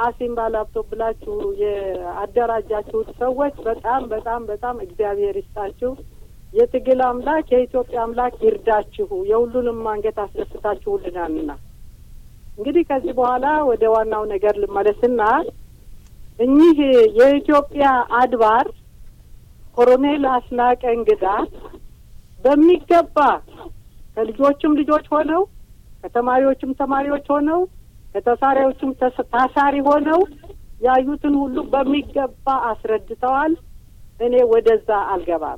አሲምባ ላፕቶፕ ብላችሁ የአደራጃችሁት ሰዎች በጣም በጣም በጣም እግዚአብሔር ይስጣችሁ። የትግል አምላክ የኢትዮጵያ አምላክ ይርዳችሁ። የሁሉንም አንገት አስደስታችሁልናልና እንግዲህ ከዚህ በኋላ ወደ ዋናው ነገር ልመለስና እኚህ የኢትዮጵያ አድባር ኮሎኔል አስናቀ እንግዳ በሚገባ ከልጆችም ልጆች ሆነው ከተማሪዎችም ተማሪዎች ሆነው ከተሳሪዎችም ታሳሪ ሆነው ያዩትን ሁሉ በሚገባ አስረድተዋል። እኔ ወደዛ አልገባም።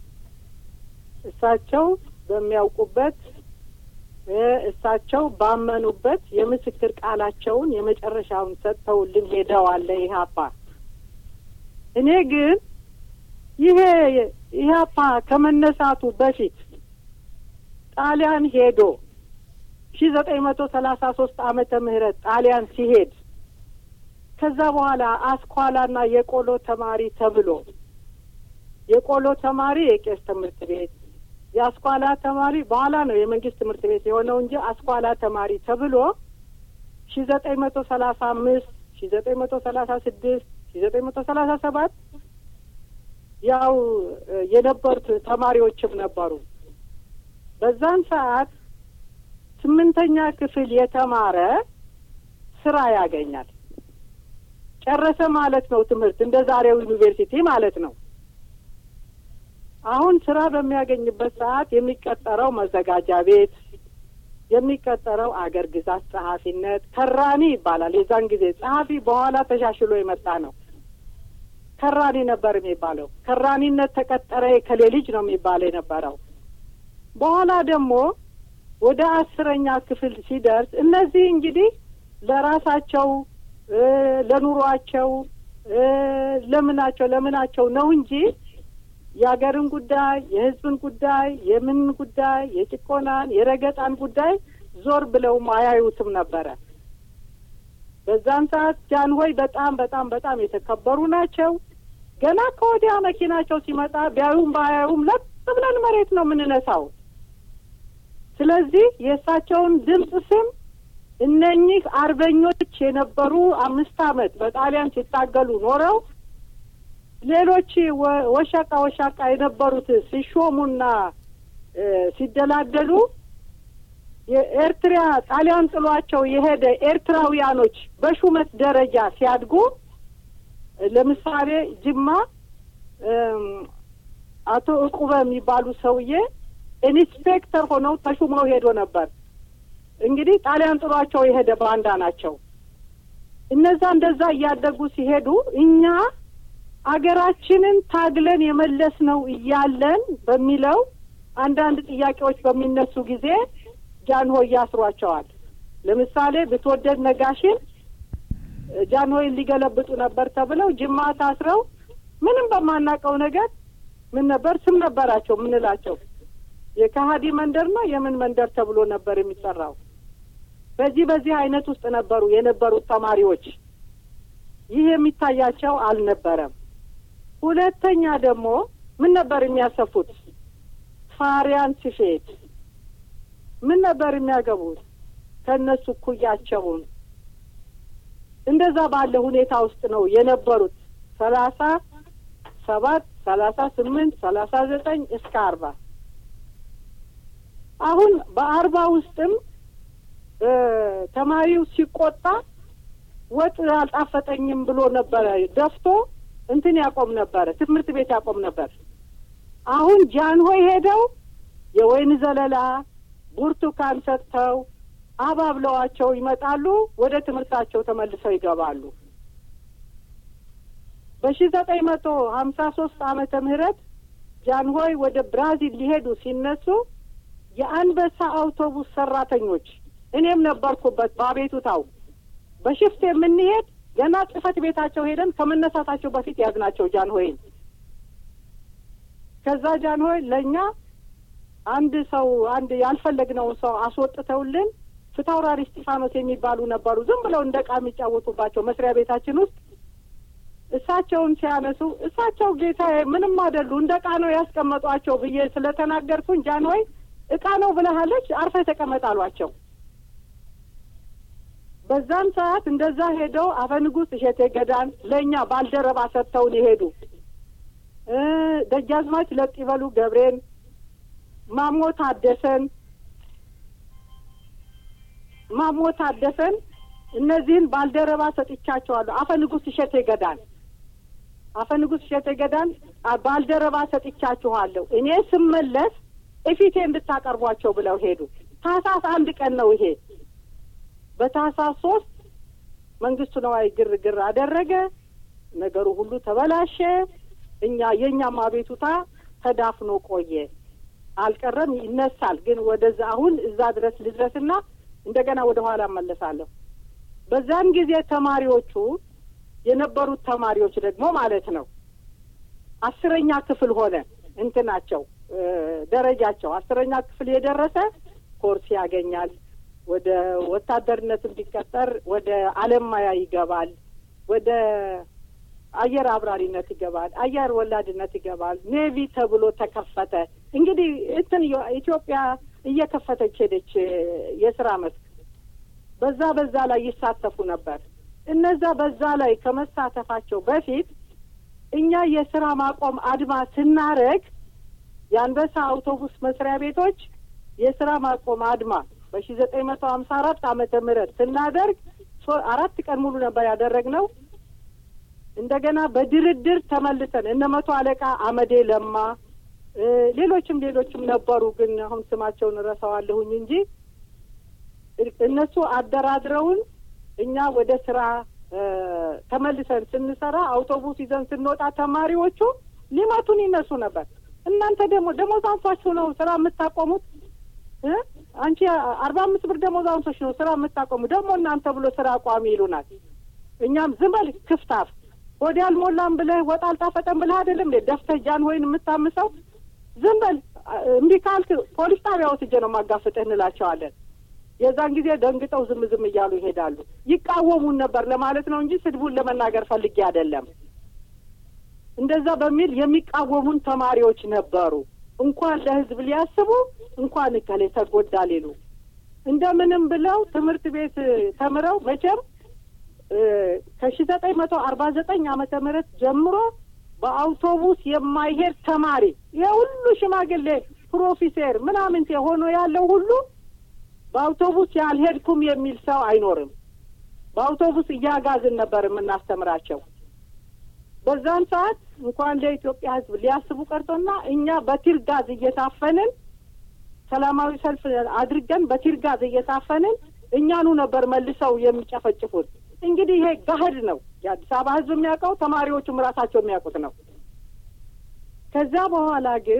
እሳቸው በሚያውቁበት እሳቸው ባመኑበት የምስክር ቃላቸውን የመጨረሻውን ሰጥተውልን ሄደዋል ኢህአፓ። እኔ ግን ይሄ ኢህአፓ ከመነሳቱ በፊት ጣሊያን ሄዶ ሺ ዘጠኝ መቶ ሰላሳ ሶስት ዓመተ ምህረት ጣሊያን ሲሄድ ከዛ በኋላ አስኳላና የቆሎ ተማሪ ተብሎ የቆሎ ተማሪ የቄስ ትምህርት ቤት የአስኳላ ተማሪ በኋላ ነው የመንግስት ትምህርት ቤት የሆነው እንጂ አስኳላ ተማሪ ተብሎ ሺ ዘጠኝ መቶ ሰላሳ አምስት ሺ ዘጠኝ መቶ ሰላሳ ስድስት ሺ ዘጠኝ መቶ ሰላሳ ሰባት ያው የነበሩት ተማሪዎችም ነበሩ። በዛን ሰዓት ስምንተኛ ክፍል የተማረ ስራ ያገኛል። ጨረሰ ማለት ነው ትምህርት እንደ ዛሬው ዩኒቨርሲቲ ማለት ነው። አሁን ስራ በሚያገኝበት ሰዓት የሚቀጠረው መዘጋጃ ቤት፣ የሚቀጠረው አገር ግዛት ጸሐፊነት ከራኒ ይባላል። የዛን ጊዜ ጸሐፊ በኋላ ተሻሽሎ የመጣ ነው። ከራኒ ነበር የሚባለው። ከራኒነት ተቀጠረ የከሌ ልጅ ነው የሚባለው የነበረው። በኋላ ደግሞ ወደ አስረኛ ክፍል ሲደርስ እነዚህ እንግዲህ ለራሳቸው ለኑሯቸው ለምናቸው ለምናቸው ነው እንጂ የሀገርን ጉዳይ የሕዝብን ጉዳይ የምን ጉዳይ የጭቆናን የረገጣን ጉዳይ ዞር ብለውም አያዩትም ነበረ። በዛን ሰዓት ጃንሆይ በጣም በጣም በጣም የተከበሩ ናቸው። ገና ከወዲያ መኪናቸው ሲመጣ ቢያዩም ባያዩም ለጥ ብለን መሬት ነው የምንነሳው። ስለዚህ የእሳቸውን ድምፅ ስም እነኚህ አርበኞች የነበሩ አምስት ዓመት በጣሊያን ሲታገሉ ኖረው ሌሎች ወሻቃ ወሻቃ የነበሩት ሲሾሙና ሲደላደሉ የኤርትራ ጣሊያን ጥሏቸው የሄደ ኤርትራውያኖች በሹመት ደረጃ ሲያድጉ ለምሳሌ ጅማ አቶ እቁበ የሚባሉ ሰውዬ ኢንስፔክተር ሆነው ተሹመው ሄዶ ነበር። እንግዲህ ጣሊያን ጥሏቸው የሄደ ባንዳ ናቸው። እነዛ እንደዛ እያደጉ ሲሄዱ እኛ አገራችንን ታግለን የመለስ ነው እያለን በሚለው አንዳንድ ጥያቄዎች በሚነሱ ጊዜ ጃንሆይ ያስሯቸዋል። ለምሳሌ ብትወደድ ነጋሽን ጃንሆይን ሊገለብጡ ነበር ተብለው ጅማ ታስረው ምንም በማናውቀው ነገር ምን ነበር ስም ነበራቸው ምንላቸው የከሀዲ መንደር ነው የምን መንደር ተብሎ ነበር የሚጠራው። በዚህ በዚህ አይነት ውስጥ ነበሩ የነበሩት ተማሪዎች። ይህ የሚታያቸው አልነበረም። ሁለተኛ ደግሞ ምን ነበር የሚያሰፉት? ፋሪያን ስፌት ምን ነበር የሚያገቡት? ከእነሱ እኩያቸውን እንደዛ ባለ ሁኔታ ውስጥ ነው የነበሩት። ሰላሳ ሰባት ሰላሳ ስምንት ሰላሳ ዘጠኝ እስከ አርባ አሁን በአርባ ውስጥም ተማሪው ሲቆጣ ወጥ አልጣፈጠኝም ብሎ ነበረ ደፍቶ እንትን ያቆም ነበረ፣ ትምህርት ቤት ያቆም ነበር። አሁን ጃንሆይ ሄደው የወይን ዘለላ ብርቱካን ሰጥተው አባብለዋቸው ይመጣሉ። ወደ ትምህርታቸው ተመልሰው ይገባሉ። በሺ ዘጠኝ መቶ ሀምሳ ሶስት ዓመተ ምህረት ጃንሆይ ወደ ብራዚል ሊሄዱ ሲነሱ የአንበሳ አውቶቡስ ሰራተኞች እኔም ነበርኩበት በአቤቱታው በሽፍት የምንሄድ ገና ጽህፈት ቤታቸው ሄደን ከመነሳታቸው በፊት ያዝናቸው ጃንሆይን። ከዛ ጃንሆይ ለእኛ አንድ ሰው አንድ ያልፈለግነውን ሰው አስወጥተውልን ፊታውራሪ እስጢፋኖስ የሚባሉ ነበሩ። ዝም ብለው እንደ ዕቃ የሚጫወቱባቸው መስሪያ ቤታችን ውስጥ እሳቸውን ሲያነሱ እሳቸው ጌታዬ ምንም አይደሉ እንደ ዕቃ ነው ያስቀመጧቸው ብዬ ስለተናገርኩኝ ጃንሆይ ዕቃ ነው ብለሃለች፣ አርፈህ ተቀመጥ አሏቸው። በዛን ሰዓት እንደዛ ሄደው አፈንጉስ እሸቴ ገዳን ለእኛ ባልደረባ ሰጥተውን የሄዱ ደጃዝማች ለጥይበሉ ገብሬን፣ ማሞ ታደሰን ማሞ ታደሰን እነዚህን ባልደረባ ሰጥቻቸዋለሁ። አፈንጉስ እሸቴ ገዳን አፈንጉስ እሸቴ ገዳን ባልደረባ ሰጥቻችኋለሁ። እኔ ስመለስ እፊቴ እንድታቀርቧቸው ብለው ሄዱ። ታህሳስ አንድ ቀን ነው ይሄ። በታህሳስ ሶስት መንግስቱ ነዋይ ግርግር አደረገ። ነገሩ ሁሉ ተበላሸ። እኛ የእኛም አቤቱታ ተዳፍኖ ቆየ። አልቀረም፣ ይነሳል። ግን ወደዛ አሁን እዛ ድረስ ልድረስና እንደገና ወደ ኋላ እመለሳለሁ። በዛን ጊዜ ተማሪዎቹ የነበሩት ተማሪዎች ደግሞ ማለት ነው አስረኛ ክፍል ሆነ እንትናቸው ደረጃቸው አስረኛ ክፍል የደረሰ ኮርስ ያገኛል። ወደ ወታደርነት እንዲቀጠር ወደ አለማያ ይገባል። ወደ አየር አብራሪነት ይገባል። አየር ወላድነት ይገባል። ኔቪ ተብሎ ተከፈተ። እንግዲህ እንትን ኢትዮጵያ እየከፈተች ሄደች የስራ መስክ በዛ በዛ ላይ ይሳተፉ ነበር። እነዛ በዛ ላይ ከመሳተፋቸው በፊት እኛ የስራ ማቆም አድማ ስናረግ የአንበሳ አውቶቡስ መስሪያ ቤቶች የስራ ማቆም አድማ በሺ ዘጠኝ መቶ ሀምሳ አራት ዓመተ ምህረት ስናደርግ አራት ቀን ሙሉ ነበር ያደረግነው። እንደገና በድርድር ተመልሰን እነ መቶ አለቃ አመዴ ለማ ሌሎችም ሌሎችም ነበሩ፣ ግን አሁን ስማቸውን እረሳዋለሁኝ እንጂ እነሱ አደራድረውን እኛ ወደ ስራ ተመልሰን ስንሰራ አውቶቡስ ይዘን ስንወጣ ተማሪዎቹ ሊመቱን ይነሱ ነበር። እናንተ ደግሞ ደሞዝ አንሷችሁ ነው ስራ የምታቆሙት? አንቺ አርባ አምስት ብር ደሞዝ አንሶች ነው ስራ የምታቆሙ ደግሞ እናንተ ብሎ ስራ አቋሚ ይሉናል። እኛም ዝም በል ክፍታፍ ወዲ አልሞላም ብለህ ወጥ አልጣፈጠም ብለህ አይደለም ደፍተህ ጃን ወይን የምታምሰው ዝም በል እምቢ ካልክ ፖሊስ ጣቢያ ወስጄ ነው ማጋፍጥህ እንላቸዋለን። የዛን ጊዜ ደንግጠው ዝም ዝም እያሉ ይሄዳሉ። ይቃወሙን ነበር ለማለት ነው እንጂ ስድቡን ለመናገር ፈልጌ አይደለም። እንደዛ በሚል የሚቃወሙን ተማሪዎች ነበሩ። እንኳን ለህዝብ ሊያስቡ እንኳን እከሌ ተጎዳ ሊሉ እንደምንም ብለው ትምህርት ቤት ተምረው መቼም ከሺ ዘጠኝ መቶ አርባ ዘጠኝ ዓመተ ምህረት ጀምሮ በአውቶቡስ የማይሄድ ተማሪ የሁሉ ሽማግሌ ፕሮፌሰር ምናምን ሆኖ ያለው ሁሉ በአውቶቡስ ያልሄድኩም የሚል ሰው አይኖርም። በአውቶቡስ እያጋዝን ነበር የምናስተምራቸው። በዛን ሰዓት እንኳን ለኢትዮጵያ ሕዝብ ሊያስቡ ቀርቶና እኛ በቲር ጋዝ እየታፈንን ሰላማዊ ሰልፍ አድርገን በቲር ጋዝ እየታፈንን እኛኑ ነበር መልሰው የሚጨፈጭፉት። እንግዲህ ይሄ ጋህድ ነው። የአዲስ አበባ ሕዝብ የሚያውቀው ተማሪዎቹም ራሳቸው የሚያውቁት ነው። ከዛ በኋላ ግን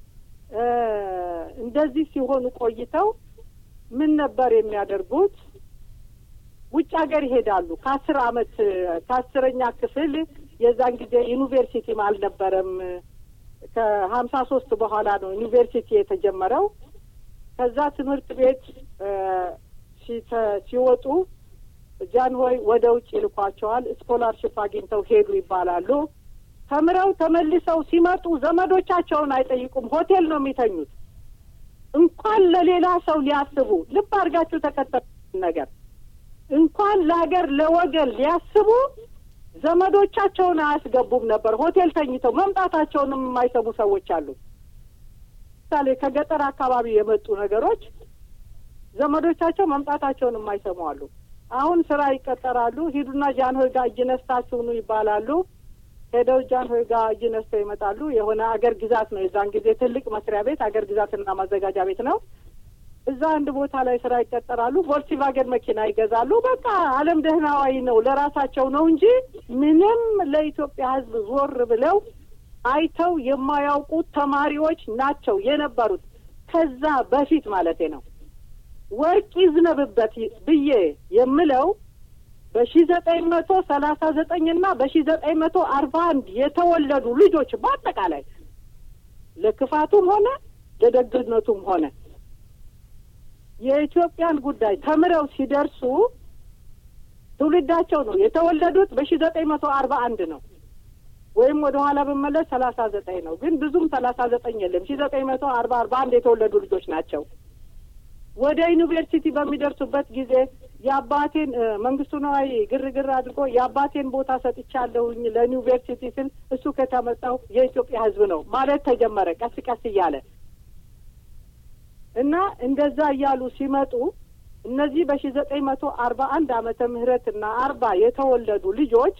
እንደዚህ ሲሆኑ ቆይተው ምን ነበር የሚያደርጉት? ውጭ ሀገር ይሄዳሉ። ከአስር አመት ከአስረኛ ክፍል የዛን ጊዜ ዩኒቨርሲቲም አልነበረም። ከሀምሳ ሶስት በኋላ ነው ዩኒቨርሲቲ የተጀመረው። ከዛ ትምህርት ቤት ሲወጡ ጃንሆይ ወደ ውጭ ይልኳቸዋል። ስኮላርሽፕ አግኝተው ሄዱ ይባላሉ። ተምረው ተመልሰው ሲመጡ ዘመዶቻቸውን አይጠይቁም። ሆቴል ነው የሚተኙት። እንኳን ለሌላ ሰው ሊያስቡ ልብ አድርጋችሁ ተከተሉ ነገር እንኳን ለሀገር ለወገን ሊያስቡ ዘመዶቻቸውን አያስገቡም ነበር። ሆቴል ተኝተው መምጣታቸውንም የማይሰሙ ሰዎች አሉ። ምሳሌ ከገጠር አካባቢ የመጡ ነገሮች ዘመዶቻቸው መምጣታቸውን የማይሰሙ አሉ። አሁን ስራ ይቀጠራሉ። ሂዱና ጃንሆይ ጋር እጅ ነስታችሁ ኑ ይባላሉ። ሄደው ጃንሆይ ጋር እጅ ነስተው ይመጣሉ። የሆነ አገር ግዛት ነው የዛን ጊዜ ትልቅ መስሪያ ቤት አገር ግዛትና ማዘጋጃ ቤት ነው። እዛ አንድ ቦታ ላይ ስራ ይቀጠራሉ። ቮልክስቫገን መኪና ይገዛሉ። በቃ ዓለም ደህናዋይ ነው ለራሳቸው ነው እንጂ ምንም ለኢትዮጵያ ሕዝብ ዞር ብለው አይተው የማያውቁት ተማሪዎች ናቸው የነበሩት። ከዛ በፊት ማለቴ ነው። ወርቅ ይዝነብበት ብዬ የምለው በሺ ዘጠኝ መቶ ሰላሳ ዘጠኝ እና በሺ ዘጠኝ መቶ አርባ አንድ የተወለዱ ልጆች በአጠቃላይ ለክፋቱም ሆነ ለደግነቱም ሆነ የኢትዮጵያን ጉዳይ ተምረው ሲደርሱ ትውልዳቸው ነው የተወለዱት በሺ ዘጠኝ መቶ አርባ አንድ ነው ወይም ወደ ኋላ ብመለስ ሰላሳ ዘጠኝ ነው። ግን ብዙም ሰላሳ ዘጠኝ የለም። ሺ ዘጠኝ መቶ አርባ አርባ አንድ የተወለዱ ልጆች ናቸው። ወደ ዩኒቨርሲቲ በሚደርሱበት ጊዜ የአባቴን መንግስቱ ነዋይ ግርግር አድርጎ የአባቴን ቦታ ሰጥቻለሁኝ ለዩኒቨርሲቲ ስል እሱ ከተመጣው የኢትዮጵያ ሕዝብ ነው ማለት ተጀመረ። ቀስ ቀስ እያለ እና እንደዛ እያሉ ሲመጡ እነዚህ በሺ ዘጠኝ መቶ አርባ አንድ አመተ ምህረት እና አርባ የተወለዱ ልጆች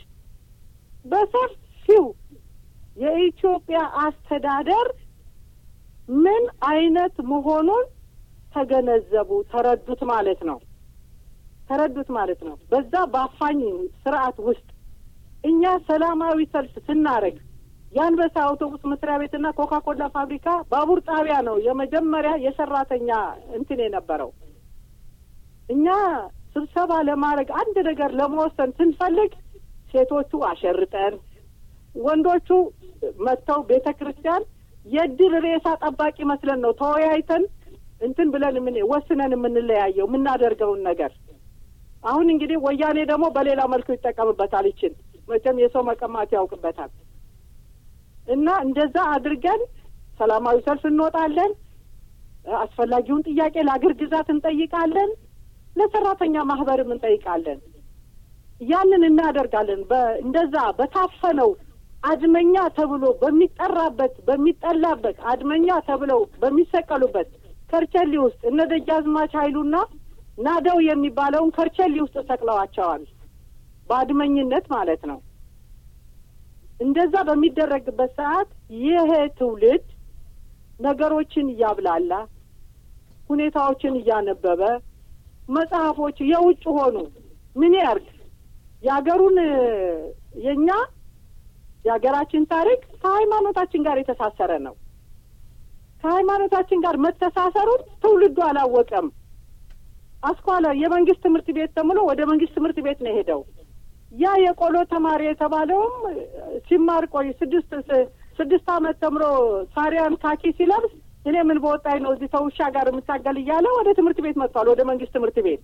በሰፊው የኢትዮጵያ አስተዳደር ምን አይነት መሆኑን ተገነዘቡ፣ ተረዱት ማለት ነው። ተረዱት ማለት ነው። በዛ በአፋኝ ስርዓት ውስጥ እኛ ሰላማዊ ሰልፍ ስናደርግ የአንበሳ አውቶቡስ መስሪያ ቤትና ኮካ ኮላ ፋብሪካ ባቡር ጣቢያ ነው የመጀመሪያ የሰራተኛ እንትን የነበረው። እኛ ስብሰባ ለማድረግ አንድ ነገር ለመወሰን ስንፈልግ ሴቶቹ አሸርጠን፣ ወንዶቹ መጥተው ቤተ ክርስቲያን የድል ሬሳ ጠባቂ መስለን ነው ተወያይተን እንትን ብለን ምን ወስነን የምንለያየው የምናደርገውን ነገር። አሁን እንግዲህ ወያኔ ደግሞ በሌላ መልኩ ይጠቀምበታል። ይችን መቼም የሰው መቀማት ያውቅበታል። እና እንደዛ አድርገን ሰላማዊ ሰልፍ እንወጣለን። አስፈላጊውን ጥያቄ ለአገር ግዛት እንጠይቃለን። ለሰራተኛ ማህበርም እንጠይቃለን። ያንን እናደርጋለን። እንደዛ በታፈነው አድመኛ ተብሎ በሚጠራበት በሚጠላበት አድመኛ ተብለው በሚሰቀሉበት ከርቸሌ ውስጥ እነ ደጃዝማች ኃይሉና ናደው የሚባለውን ከርቸሌ ውስጥ ሰቅለዋቸዋል። በአድመኝነት ማለት ነው። እንደዛ በሚደረግበት ሰዓት ይሄ ትውልድ ነገሮችን እያብላላ ሁኔታዎችን እያነበበ መጽሐፎች የውጭ ሆኑ ምን ያርግ የሀገሩን የእኛ የሀገራችን ታሪክ ከሃይማኖታችን ጋር የተሳሰረ ነው። ከሃይማኖታችን ጋር መተሳሰሩን ትውልዱ አላወቀም። አስኳላ የመንግስት ትምህርት ቤት ተምሎ ወደ መንግስት ትምህርት ቤት ነው የሄደው። ያ የቆሎ ተማሪ የተባለውም ሲማር ቆይ ስድስት ስድስት አመት ተምሮ ሳሪያን ካኪ ሲለብስ እኔ ምን በወጣኝ ነው እዚህ ተውሻ ጋር የምታገል እያለ ወደ ትምህርት ቤት መጥቷል፣ ወደ መንግስት ትምህርት ቤት።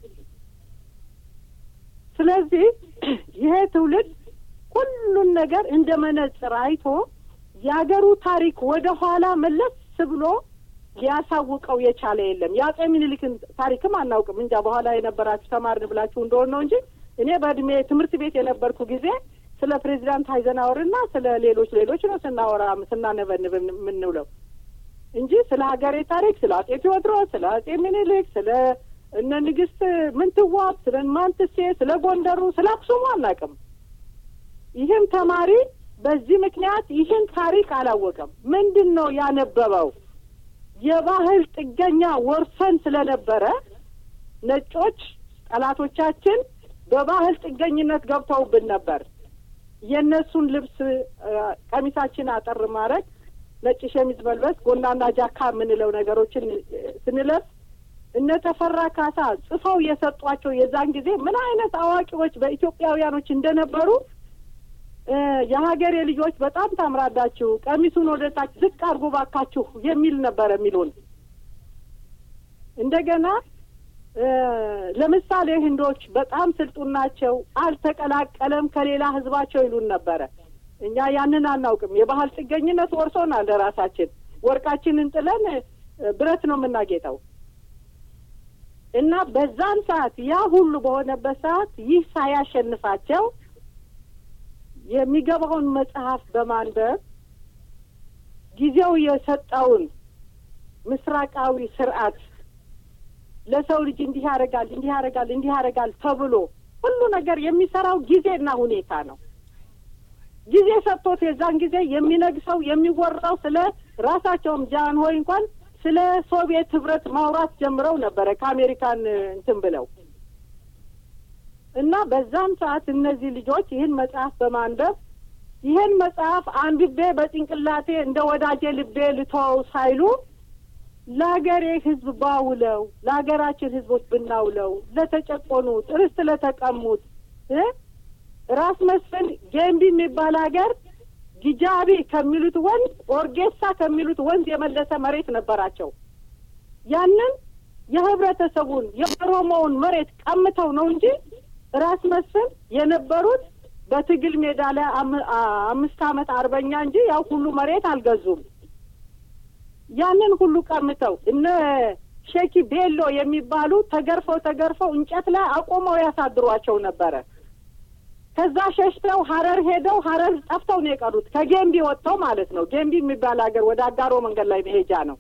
ስለዚህ ይሄ ትውልድ ሁሉን ነገር እንደ መነጽር አይቶ የሀገሩ ታሪክ ወደ ኋላ መለስ ብሎ ሊያሳውቀው የቻለ የለም። የአጼ ምኒልክን ታሪክም አናውቅም። እንጃ በኋላ የነበራችሁ ተማርን ብላችሁ እንደሆነ ነው እንጂ እኔ በእድሜ ትምህርት ቤት የነበርኩ ጊዜ ስለ ፕሬዚዳንት ሀይዘናወርና ስለ ሌሎች ሌሎች ነው ስናወራ ስናነበንብ የምንውለው እንጂ ስለ ሀገሬ ታሪክ ስለ አጼ ቴዎድሮስ፣ ስለ አጼ ምኒልክ፣ ስለ እነ ንግስት ምንትዋብ፣ ስለ ማንትሴ፣ ስለ ጎንደሩ፣ ስለ አክሱሙ አናውቅም። ይህም ተማሪ በዚህ ምክንያት ይህን ታሪክ አላወቀም። ምንድን ነው ያነበበው? የባህል ጥገኛ ወርሰን ስለነበረ ነጮች ጠላቶቻችን በባህል ጥገኝነት ገብተውብን ነበር። የእነሱን ልብስ ቀሚሳችን አጠር ማድረግ፣ ነጭ ሸሚዝ መልበስ፣ ጎናና ጃካ የምንለው ነገሮችን ስንለብስ እነ ተፈራ ካሳ ጽፈው የሰጧቸው የዛን ጊዜ ምን አይነት አዋቂዎች በኢትዮጵያውያኖች እንደነበሩ የሀገሬ ልጆች በጣም ታምራላችሁ፣ ቀሚሱን ወደ ታች ዝቅ አድርጎ ባካችሁ የሚል ነበረ የሚሉን። እንደገና ለምሳሌ ህንዶች በጣም ስልጡን ናቸው፣ አልተቀላቀለም ከሌላ ህዝባቸው ይሉን ነበረ። እኛ ያንን አናውቅም። የባህል ጥገኝነት ወርሶናል። ለራሳችን ወርቃችንን ጥለን ብረት ነው የምናጌጠው። እና በዛን ሰዓት ያ ሁሉ በሆነበት ሰዓት ይህ ሳያሸንፋቸው የሚገባውን መጽሐፍ በማንበብ ጊዜው የሰጠውን ምስራቃዊ ስርዓት ለሰው ልጅ እንዲህ ያደርጋል እንዲህ ያደርጋል እንዲህ ያደርጋል ተብሎ ሁሉ ነገር የሚሰራው ጊዜና ሁኔታ ነው። ጊዜ ሰጥቶት የዛን ጊዜ የሚነግሰው የሚወራው ስለ ራሳቸውም ጃንሆይ እንኳን ስለ ሶቪየት ህብረት ማውራት ጀምረው ነበረ ከአሜሪካን እንትን ብለው እና በዛም ሰዓት እነዚህ ልጆች ይህን መጽሐፍ በማንበብ ይህን መጽሐፍ አንብቤ በጭንቅላቴ እንደ ወዳጄ ልቤ ልተወው ሳይሉ ለሀገሬ ህዝብ ባውለው ለሀገራችን ህዝቦች ብናውለው ለተጨቆኑት ርስት ለተቀሙት ራስ መስፍን ጌምቢ የሚባል ሀገር ጊጃቢ ከሚሉት ወንዝ ኦርጌሳ ከሚሉት ወንዝ የመለሰ መሬት ነበራቸው። ያንን የህብረተሰቡን የኦሮሞውን መሬት ቀምተው ነው እንጂ ራስ መስፍን የነበሩት በትግል ሜዳ ላይ አምስት ዓመት አርበኛ እንጂ ያው ሁሉ መሬት አልገዙም። ያንን ሁሉ ቀምተው እነ ሼኪ ቤሎ የሚባሉ ተገርፈው ተገርፈው እንጨት ላይ አቆመው ያሳድሯቸው ነበረ። ከዛ ሸሽተው ሀረር ሄደው ሀረር ጠፍተው ነው የቀሩት። ከጌምቢ ወጥተው ማለት ነው። ጌምቢ የሚባል ሀገር ወደ አጋሮ መንገድ ላይ መሄጃ ነው።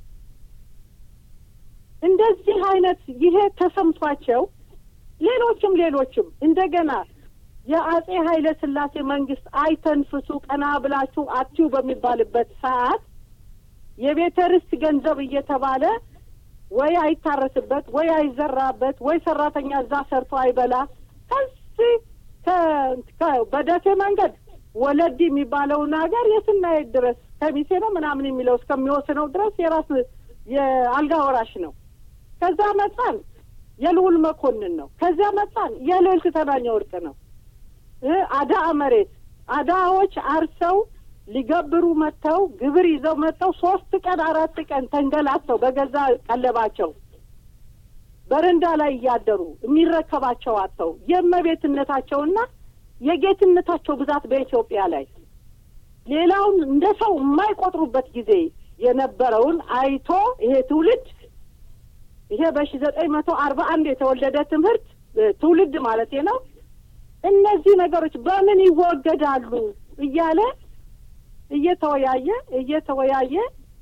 እንደዚህ አይነት ይሄ ተሰምቷቸው ሌሎችም ሌሎችም እንደገና የአጼ ኃይለ ሥላሴ መንግስት አይተንፍሱ ቀና ብላችሁ አትዩ በሚባልበት ሰዓት የቤተ ርስት ገንዘብ እየተባለ ወይ አይታረስበት ወይ አይዘራበት ወይ ሰራተኛ እዛ ሰርቶ አይበላ ከዚህ በደሴ መንገድ ወለዲ የሚባለውን ሀገር የስናየት ድረስ ከሚሴ ነው ምናምን የሚለው እስከሚወስነው ድረስ የራስ የአልጋ ወራሽ ነው። ከዛ መጣን የልዑል መኮንን ነው። ከዚያ መጣን የልዕልት ተናኘ ወርቅ ነው። አዳ መሬት አዳዎች አርሰው ሊገብሩ መጥተው ግብር ይዘው መጥተው ሶስት ቀን አራት ቀን ተንገላተው በገዛ ቀለባቸው በረንዳ ላይ እያደሩ የሚረከባቸው አጥተው የእመቤትነታቸውና የጌትነታቸው ብዛት በኢትዮጵያ ላይ ሌላውን እንደ ሰው የማይቆጥሩበት ጊዜ የነበረውን አይቶ ይሄ ትውልድ ይሄ በሺ ዘጠኝ መቶ አርባ አንድ የተወለደ ትምህርት ትውልድ ማለት ነው። እነዚህ ነገሮች በምን ይወገዳሉ እያለ እየተወያየ እየተወያየ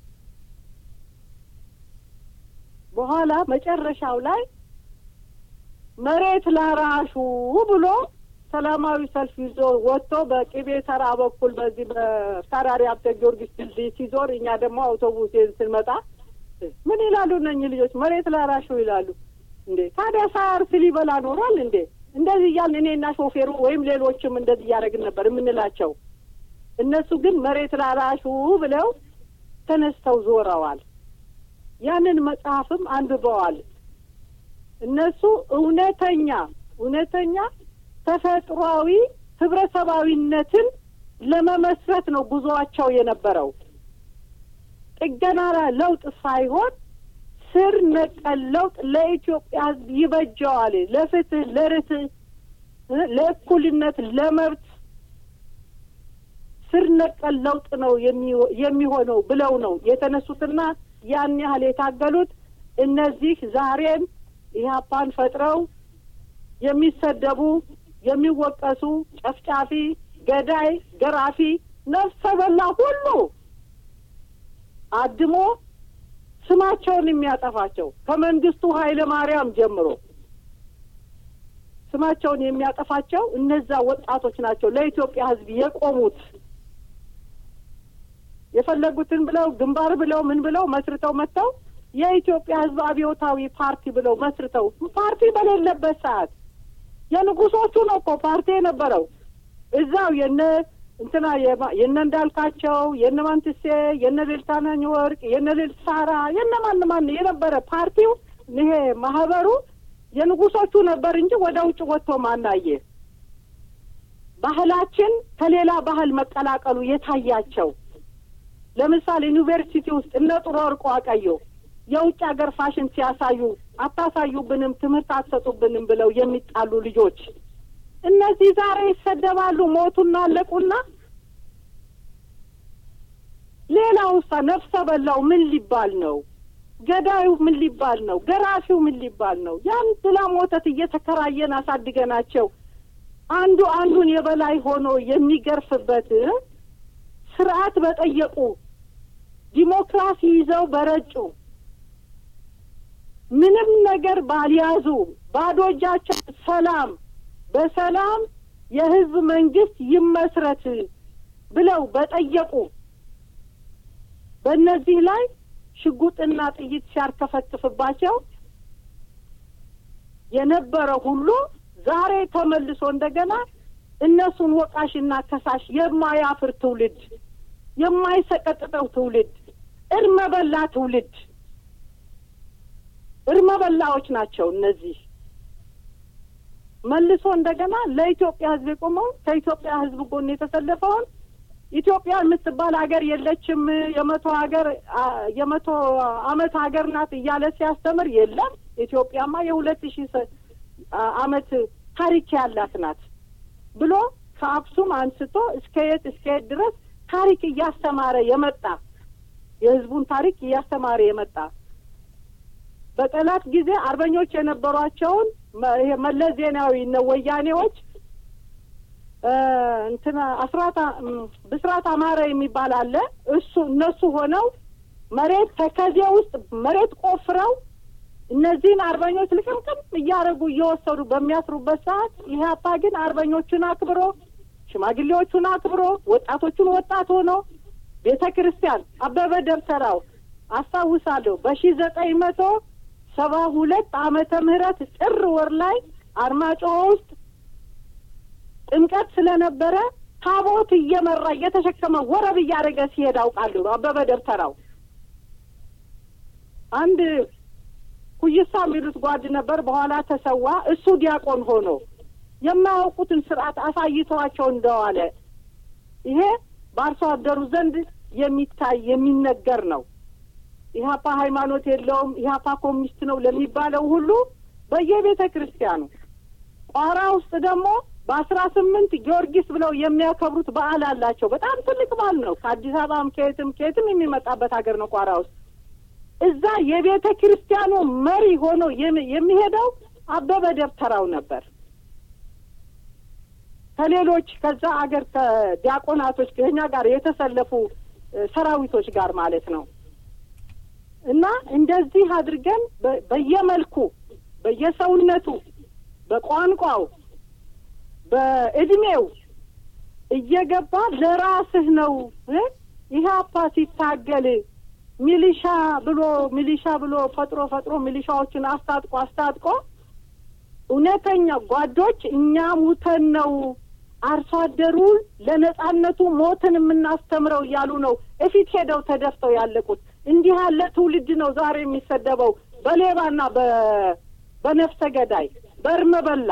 በኋላ መጨረሻው ላይ መሬት ላራሹ ብሎ ሰላማዊ ሰልፍ ይዞ ወጥቶ በቅቤ ተራ በኩል በዚህ በካራሪ ሀብተ ጊዮርጊስ ድልድይ ሲዞር እኛ ደግሞ አውቶቡስ ስንመጣ ምን ይላሉ እነኝህ ልጆች? መሬት ላራሹ ይላሉ። እንዴ ታዲያ ሳያርስ ሊበላ ኖሯል እንዴ? እንደዚህ እያልን እኔና ሾፌሩ ወይም ሌሎችም እንደዚህ እያደረግን ነበር የምንላቸው። እነሱ ግን መሬት ላራሹ ብለው ተነስተው ዞረዋል። ያንን መጽሐፍም አንብበዋል። እነሱ እውነተኛ እውነተኛ ተፈጥሯዊ ህብረተሰባዊነትን ለመመስረት ነው ጉዞአቸው የነበረው። ጥገና ለውጥ ሳይሆን ስር ነቀል ለውጥ ለኢትዮጵያ ሕዝብ ይበጀዋል። ለፍትህ፣ ለርትዕ፣ ለእኩልነት፣ ለመብት ስር ነቀል ለውጥ ነው የሚሆነው ብለው ነው የተነሱትና ያን ያህል የታገሉት እነዚህ ዛሬም ኢህአፓን ፈጥረው የሚሰደቡ የሚወቀሱ ጨፍጫፊ፣ ገዳይ፣ ገራፊ፣ ነፍሰ በላ ሁሉ አድሞ ስማቸውን የሚያጠፋቸው ከመንግስቱ ኃይለ ማርያም ጀምሮ ስማቸውን የሚያጠፋቸው እነዛ ወጣቶች ናቸው። ለኢትዮጵያ ሕዝብ የቆሙት የፈለጉትን ብለው ግንባር ብለው ምን ብለው መስርተው መጥተው የኢትዮጵያ ሕዝብ አብዮታዊ ፓርቲ ብለው መስርተው ፓርቲ በሌለበት ሰዓት የንጉሶቹ ነው እኮ ፓርቲ የነበረው እዛው የነ እንትና የነ እንዳልካቸው የነ ማንትሴ የነ ልልታናኝ ወርቅ የነ ልል ሳራ የነ ማን ማን የነበረ ፓርቲው ይሄ ማህበሩ የንጉሶቹ ነበር እንጂ ወደ ውጭ ወጥቶ ማናየ ባህላችን ከሌላ ባህል መቀላቀሉ የታያቸው ለምሳሌ ዩኒቨርሲቲ ውስጥ እነ ጥሩ ወርቁ አቀየው የውጭ ሀገር ፋሽን ሲያሳዩ አታሳዩብንም፣ ትምህርት አትሰጡብንም ብለው የሚጣሉ ልጆች እነዚህ ዛሬ ይሰደባሉ፣ ሞቱና አለቁና። ሌላው ውሳ ነፍሰ በላው ምን ሊባል ነው? ገዳዩ ምን ሊባል ነው? ገራፊው ምን ሊባል ነው? ያን ብላም ወተት እየተከራየን አሳድገናቸው አንዱ አንዱን የበላይ ሆኖ የሚገርፍበት ስርዓት በጠየቁ ዲሞክራሲ ይዘው በረጩ ምንም ነገር ባልያዙ ባዶ እጃቸው ሰላም በሰላም የህዝብ መንግስት ይመስረት ብለው በጠየቁ በእነዚህ ላይ ሽጉጥና ጥይት ሲያርከፈክፍባቸው የነበረ ሁሉ ዛሬ ተመልሶ እንደገና እነሱን ወቃሽና ከሳሽ የማያፍር ትውልድ፣ የማይሰቀጥጠው ትውልድ፣ እርመ በላ ትውልድ እርመ በላዎች ናቸው እነዚህ። መልሶ እንደገና ለኢትዮጵያ ህዝብ የቆመውን ከኢትዮጵያ ህዝብ ጎን የተሰለፈውን ኢትዮጵያ የምትባል ሀገር የለችም፣ የመቶ ሀገር የመቶ አመት ሀገር ናት እያለ ሲያስተምር የለም ኢትዮጵያማ የሁለት ሺህ አመት ታሪክ ያላት ናት ብሎ ከአክሱም አንስቶ እስከ የት እስከ የት ድረስ ታሪክ እያስተማረ የመጣ የህዝቡን ታሪክ እያስተማረ የመጣ በጠላት ጊዜ አርበኞች የነበሯቸውን ይሄ መለስ ዜናዊ እነ ወያኔዎች እንትና አስራት ብስራት አማረ የሚባል አለ። እሱ እነሱ ሆነው መሬት ተከዜ ውስጥ መሬት ቆፍረው እነዚህን አርበኞች ልቅምቅም እያደረጉ እየወሰዱ በሚያስሩበት ሰዓት ኢህአፓ ግን አርበኞቹን አክብሮ ሽማግሌዎቹን አክብሮ ወጣቶቹን ወጣት ሆኖ ቤተ ክርስቲያን አበበ ደብተራው አስታውሳለሁ በሺ ዘጠኝ መቶ ሰባ ሁለት ዓመተ ምህረት ጥር ወር ላይ አርማጭሆ ውስጥ ጥምቀት ስለነበረ ታቦት እየመራ እየተሸከመ ወረብ እያደረገ ሲሄድ አውቃለሁ። አበበ ደብተራው አንድ ኩይሳ የሚሉት ጓድ ነበር። በኋላ ተሰዋ። እሱ ዲያቆን ሆኖ የማያውቁትን ስርዓት አሳይተዋቸው እንደዋለ ይሄ በአርሶ አደሩ ዘንድ የሚታይ የሚነገር ነው። ኢህአፓ ሃይማኖት የለውም፣ ኢህአፓ ኮሚኒስት ነው ለሚባለው ሁሉ በየቤተ ክርስቲያኑ ቋራ ውስጥ ደግሞ በአስራ ስምንት ጊዮርጊስ ብለው የሚያከብሩት በዓል አላቸው። በጣም ትልቅ በዓል ነው። ከአዲስ አበባም ከየትም ከየትም የሚመጣበት ሀገር ነው ቋራ ውስጥ። እዛ የቤተ ክርስቲያኑ መሪ ሆኖ የሚሄደው አበበ ደብተራው ነበር። ከሌሎች ከዛ አገር ከዲያቆናቶች ከኛ ጋር የተሰለፉ ሰራዊቶች ጋር ማለት ነው። እና እንደዚህ አድርገን በየመልኩ በየሰውነቱ፣ በቋንቋው፣ በእድሜው እየገባ ለራስህ ነው ኢህአፓ ሲታገል ሚሊሻ ብሎ ሚሊሻ ብሎ ፈጥሮ ፈጥሮ ሚሊሻዎችን አስታጥቆ አስታጥቆ እውነተኛ ጓዶች እኛ ሙተን ነው አርሶ አደሩ ለነጻነቱ ሞትን የምናስተምረው እያሉ ነው እፊት ሄደው ተደፍተው ያለቁት። እንዲህ ያለ ትውልድ ነው ዛሬ የሚሰደበው በሌባና በነፍሰ ገዳይ በእርመ በላ።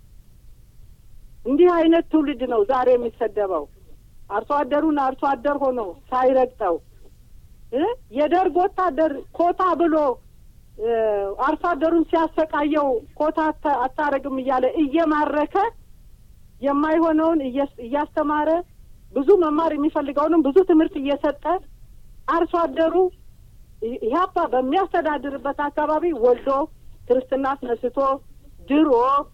እንዲህ አይነት ትውልድ ነው ዛሬ የሚሰደበው። አርሶ አደሩን አርሶ አደር ሆኖ ሳይረግጠው የደርግ ወታደር ኮታ ብሎ አርሶ አደሩን ሲያሰቃየው ኮታ አታረግም እያለ እየማረከ የማይሆነውን እያስተማረ ብዙ መማር የሚፈልገውንም ብዙ ትምህርት እየሰጠ አርሶ አደሩ ኢህአፓ በሚያስተዳድርበት አካባቢ ወልዶ ክርስትና አስነስቶ ድሮ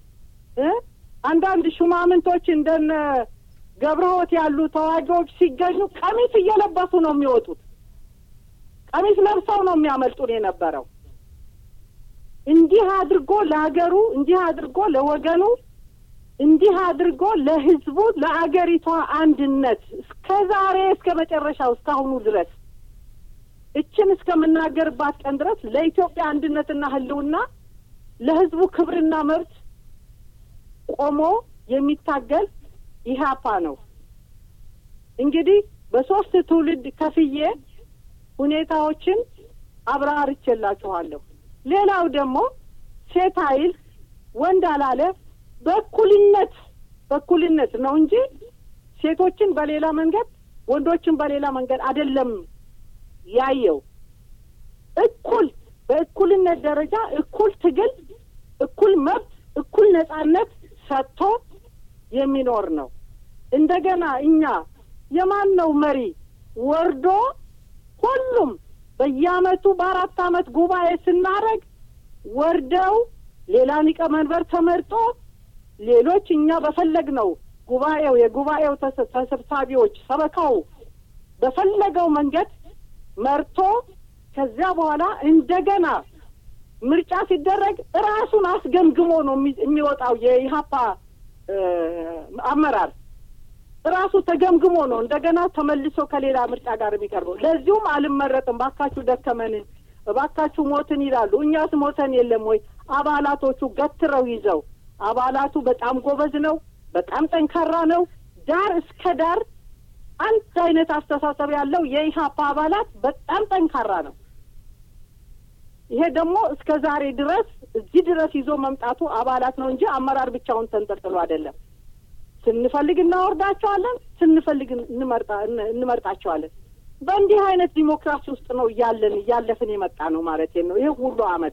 አንዳንድ ሹማምንቶች እንደነ ገብረሆት ያሉ ተዋጊዎች ሲገኙ ቀሚስ እየለበሱ ነው የሚወጡት። ቀሚስ ለብሰው ነው የሚያመልጡን የነበረው። እንዲህ አድርጎ ለሀገሩ፣ እንዲህ አድርጎ ለወገኑ፣ እንዲህ አድርጎ ለህዝቡ፣ ለአገሪቷ አንድነት እስከ ዛሬ እስከ መጨረሻው እስካሁኑ ድረስ እችን እስከምናገርባት ቀን ድረስ ለኢትዮጵያ አንድነትና ህልውና ለህዝቡ ክብርና መብት ቆሞ የሚታገል ኢህአፓ ነው። እንግዲህ በሶስት ትውልድ ከፍዬ ሁኔታዎችን አብራርቼላችኋለሁ። ሌላው ደግሞ ሴት አይል ወንድ አላለ በእኩልነት በእኩልነት ነው እንጂ ሴቶችን በሌላ መንገድ ወንዶችን በሌላ መንገድ አይደለም ያየው። እኩል በእኩልነት ደረጃ እኩል ትግል፣ እኩል መብት፣ እኩል ነጻነት ሰጥቶ የሚኖር ነው። እንደገና እኛ የማን ነው መሪ ወርዶ ሁሉም በየአመቱ በአራት አመት ጉባኤ ስናደርግ ወርደው ሌላ ሊቀመንበር ተመርጦ ሌሎች እኛ በፈለግ ነው ጉባኤው የጉባኤው ተሰብሳቢዎች ሰበካው በፈለገው መንገድ መርቶ ከዚያ በኋላ እንደገና ምርጫ ሲደረግ ራሱን አስገምግሞ ነው የሚወጣው የኢህአፓ አመራር ራሱ ተገምግሞ ነው እንደገና ተመልሶ ከሌላ ምርጫ ጋር የሚቀርበው። ለዚሁም አልመረጥም፣ ባካችሁ ደከመን፣ እባካችሁ ሞትን ይላሉ። እኛስ ሞተን የለም ወይ? አባላቶቹ ገትረው ይዘው አባላቱ በጣም ጎበዝ ነው፣ በጣም ጠንካራ ነው። ዳር እስከ ዳር አንድ አይነት አስተሳሰብ ያለው የኢህአፓ አባላት በጣም ጠንካራ ነው። ይሄ ደግሞ እስከ ዛሬ ድረስ እዚህ ድረስ ይዞ መምጣቱ አባላት ነው እንጂ አመራር ብቻውን ተንጠልጥሎ አይደለም። ስንፈልግ እናወርዳቸዋለን፣ ስንፈልግ እንመርጣቸዋለን። በእንዲህ አይነት ዲሞክራሲ ውስጥ ነው እያለን እያለፍን የመጣ ነው ማለት ነው። ይህ ሁሉ አመት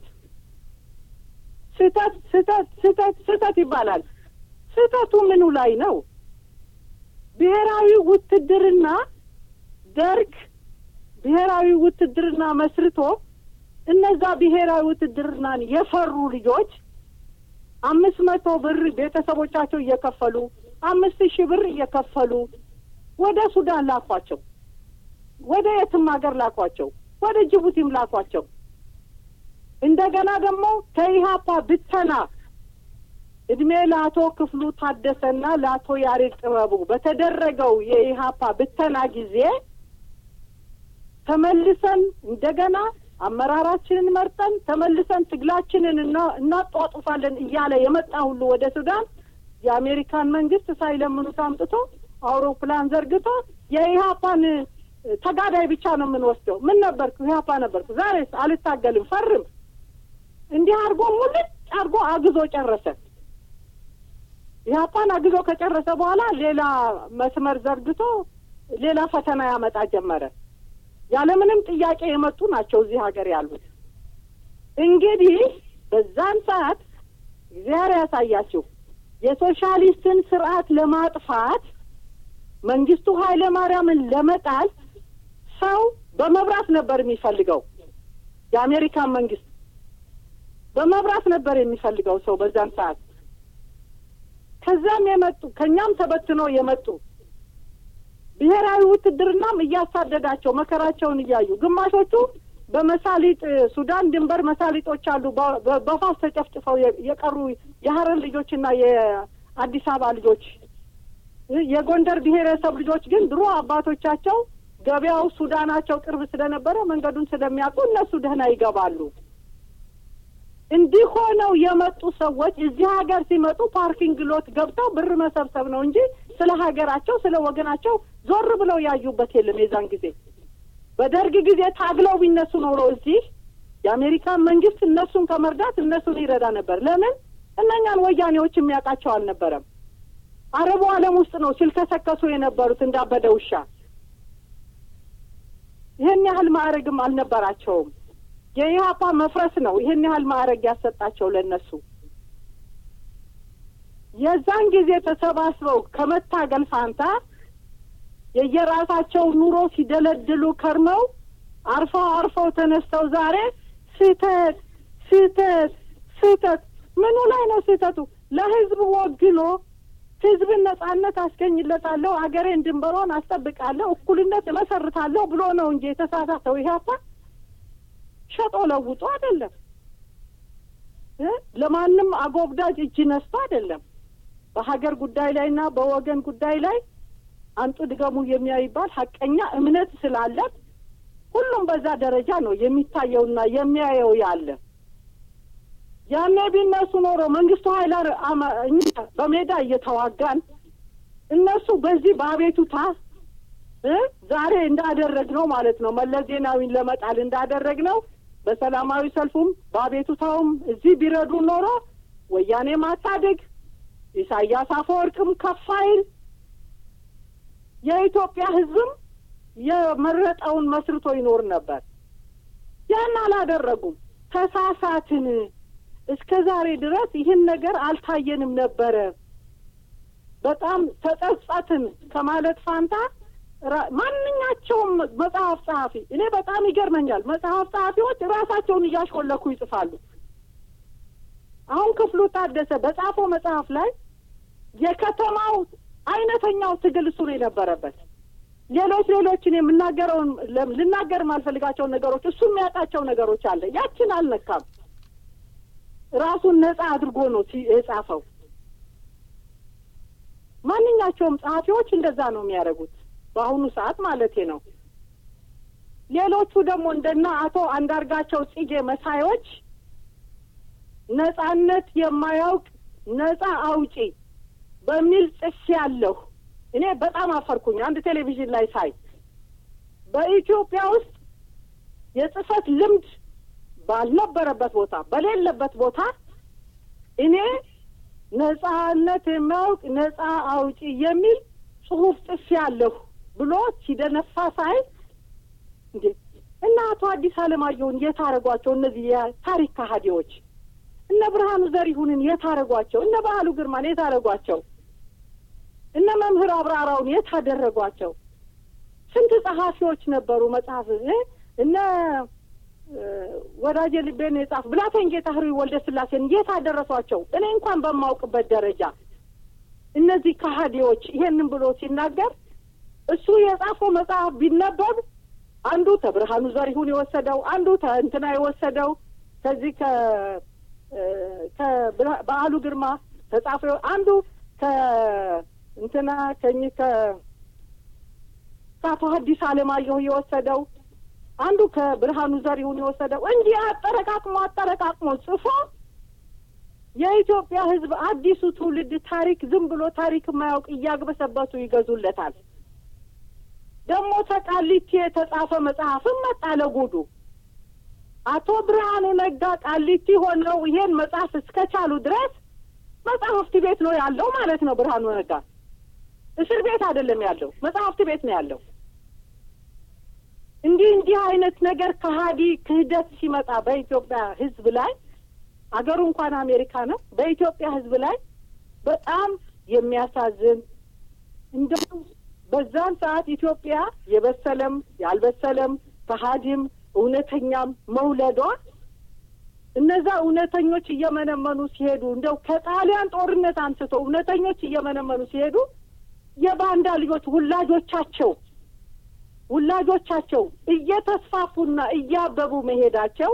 ስህተት ስህተት ስህተት ስህተት ይባላል። ስህተቱ ምኑ ላይ ነው? ብሔራዊ ውትድርና ደርግ ብሔራዊ ውትድርና መስርቶ እነዛ ብሔራዊ ውትድርናን የፈሩ ልጆች አምስት መቶ ብር ቤተሰቦቻቸው እየከፈሉ አምስት ሺህ ብር እየከፈሉ ወደ ሱዳን ላኳቸው፣ ወደ የትም ሀገር ላኳቸው፣ ወደ ጅቡቲም ላኳቸው። እንደገና ደግሞ ከኢህአፓ ብተና እድሜ ለአቶ ክፍሉ ታደሰና ለአቶ ያሬድ ጥበቡ በተደረገው የኢህአፓ ብተና ጊዜ ተመልሰን እንደገና አመራራችንን መርጠን ተመልሰን ትግላችንን እናጧጡፋለን እያለ የመጣ ሁሉ ወደ ሱዳን የአሜሪካን መንግስት ሳይለምኑት አምጥቶ አውሮፕላን ዘርግቶ የኢህአፓን ተጋዳይ ብቻ ነው የምንወስደው። ምን ነበርኩ? ኢህአፓ ነበርኩ። ዛሬስ አልታገልም፣ ፈርም። እንዲህ አድርጎ ሙልጭ አድርጎ አግዞ ጨረሰ። ኢህአፓን አግዞ ከጨረሰ በኋላ ሌላ መስመር ዘርግቶ ሌላ ፈተና ያመጣ ጀመረ። ያለምንም ጥያቄ የመጡ ናቸው እዚህ ሀገር ያሉት። እንግዲህ በዛን ሰዓት እግዚአብሔር ያሳያችሁ የሶሻሊስትን ስርዓት ለማጥፋት መንግስቱ ኃይለ ማርያምን ለመጣል ሰው በመብራት ነበር የሚፈልገው። የአሜሪካን መንግስት በመብራት ነበር የሚፈልገው ሰው በዛን ሰዓት። ከዛም የመጡ ከእኛም ተበትነው የመጡ ብሔራዊ ውትድርናም እያሳደዳቸው መከራቸውን እያዩ ግማሾቹ በመሳሊጥ ሱዳን ድንበር መሳሊጦች አሉ በፋስ ተጨፍጭፈው የቀሩ የሀረር ልጆችና የአዲስ አበባ ልጆች የጎንደር ብሔረሰብ ልጆች ግን ድሮ አባቶቻቸው ገበያው ሱዳናቸው ቅርብ ስለነበረ መንገዱን ስለሚያውቁ እነሱ ደህና ይገባሉ። እንዲህ ሆነው የመጡ ሰዎች እዚህ ሀገር ሲመጡ ፓርኪንግ ሎት ገብተው ብር መሰብሰብ ነው እንጂ ስለ ሀገራቸው ስለ ወገናቸው ዞር ብለው ያዩበት የለም። የዛን ጊዜ በደርግ ጊዜ ታግለው ቢነሱ ኖሮ እዚህ የአሜሪካን መንግስት እነሱን ከመርዳት እነሱን ይረዳ ነበር። ለምን እነኛን ወያኔዎች የሚያውቃቸው አልነበረም። አረቡ ዓለም ውስጥ ነው ሲልከሰከሱ የነበሩት እንዳበደ ውሻ። ይህን ያህል ማዕረግም አልነበራቸውም። የኢህአፓ መፍረስ ነው ይህን ያህል ማዕረግ ያሰጣቸው ለእነሱ። የዛን ጊዜ ተሰባስበው ከመታገል ፋንታ የየራሳቸው ኑሮ ሲደለድሉ ከርመው አርፈው አርፈው ተነስተው ዛሬ ስህተት ስህተት ስህተት ምኑ ላይ ነው ስህተቱ? ለህዝብ ወግኖ ህዝብን ነጻነት አስገኝለታለሁ፣ አገሬን ድንበሯን አስጠብቃለሁ፣ እኩልነት እመሰርታለሁ ብሎ ነው እንጂ የተሳሳተው ኢህአፓ ሸጦ ለውጦ አይደለም። ለማንም አጎብዳጅ እጅ ነስቶ አይደለም። በሀገር ጉዳይ ላይ እና በወገን ጉዳይ ላይ አንጡ ድገሙ የሚያይባል ሀቀኛ እምነት ስላለን ሁሉም በዛ ደረጃ ነው የሚታየውና የሚያየው ያለ ያኔ ቢነሱ ኖሮ መንግስቱ ኃይለ በሜዳ እየተዋጋን እነሱ በዚህ በአቤቱታ ዛሬ እንዳደረግ ነው ማለት ነው መለስ ዜናዊን ለመጣል እንዳደረግ ነው በሰላማዊ ሰልፉም በአቤቱታውም እዚህ ቢረዱ ኖሮ ወያኔ ማታደግ ኢሳያስ አፈወርቅም ከፋይል የኢትዮጵያ ሕዝብም የመረጠውን መስርቶ ይኖር ነበር። ያን አላደረጉም። ተሳሳትን። እስከ ዛሬ ድረስ ይህን ነገር አልታየንም ነበረ። በጣም ተጸጸትን ከማለት ፋንታ ማንኛቸውም መጽሐፍ ጸሐፊ እኔ በጣም ይገርመኛል። መጽሐፍ ጸሐፊዎች ራሳቸውን እያሾለኩ ይጽፋሉ። አሁን ክፍሉ ታደሰ በጻፈው መጽሐፍ ላይ የከተማው አይነተኛው ትግል እሱ ነው የነበረበት። ሌሎች ሌሎችን የምናገረውን ልናገር የማልፈልጋቸውን ነገሮች እሱ የሚያውቃቸው ነገሮች አለ። ያችን አልነካም። ራሱን ነጻ አድርጎ ነው የጻፈው። ማንኛቸውም ጸሐፊዎች እንደዛ ነው የሚያደርጉት በአሁኑ ሰዓት ማለቴ ነው። ሌሎቹ ደግሞ እንደና አቶ አንዳርጋቸው ጽጌ መሳዮች ነጻነት የማያውቅ ነጻ አውጪ በሚል ጽፌ ያለሁ እኔ በጣም አፈርኩኝ። አንድ ቴሌቪዥን ላይ ሳይ በኢትዮጵያ ውስጥ የጽህፈት ልምድ ባልነበረበት ቦታ በሌለበት ቦታ እኔ ነጻነት የማያውቅ ነጻ አውጪ የሚል ጽሁፍ ጽፌ ያለሁ ብሎ ሲደነፋ ሳይ እንዴ እና አቶ አዲስ አለማየሁን የት አረጓቸው? እነዚህ የታሪክ ከሃዲዎች እነ ብርሃኑ ዘሪሁንን የት አረጓቸው? እነ ባህሉ ግርማን የት አረጓቸው? እነ መምህር አብራራውን የት አደረጓቸው? ስንት ጸሐፊዎች ነበሩ መጽሐፍ እነ ወዳጄ ልቤን የጻፍ ብላቴን ጌታ ህሩይ ወልደ ስላሴን የት አደረሷቸው? እኔ እንኳን በማውቅበት ደረጃ እነዚህ ከሀዲዎች ይሄንን ብሎ ሲናገር እሱ የጻፈው መጽሐፍ ቢነበብ አንዱ ከብርሃኑ ዘሪሁን የወሰደው አንዱ ከእንትና የወሰደው ከዚህ ከ ከበዓሉ ግርማ ተጻፈ አንዱ ከእንትና ከኚህ ከ ከአቶ ሐዲስ ዓለማየሁ የወሰደው አንዱ ከብርሃኑ ዘሪሁን የወሰደው እንዲህ አጠረቃቅሞ አጠረቃቅሞ ጽፎ የኢትዮጵያ ሕዝብ አዲሱ ትውልድ ታሪክ ዝም ብሎ ታሪክ የማያውቅ እያግበሰበቱ ይገዙለታል። ደግሞ ተቃሊቲ የተጻፈ መጽሐፍም መጣ ለጉዱ። አቶ ብርሃኑ ነጋ ቃሊቲ ሆነው ይሄን መጽሐፍ እስከቻሉ ድረስ መጽሐፍት ቤት ነው ያለው ማለት ነው። ብርሃኑ ነጋ እስር ቤት አይደለም ያለው፣ መጽሐፍት ቤት ነው ያለው። እንዲህ እንዲህ አይነት ነገር ከሀዲ ክህደት ሲመጣ በኢትዮጵያ ሕዝብ ላይ አገሩ እንኳን አሜሪካ ነው። በኢትዮጵያ ሕዝብ ላይ በጣም የሚያሳዝን እንደው በዛን ሰዓት ኢትዮጵያ የበሰለም ያልበሰለም ከሀዲም እውነተኛም መውለዷ እነዛ እውነተኞች እየመነመኑ ሲሄዱ እንደው ከጣሊያን ጦርነት አንስቶ እውነተኞች እየመነመኑ ሲሄዱ የባንዳ ልጆች ውላጆቻቸው ውላጆቻቸው እየተስፋፉና እያበቡ መሄዳቸው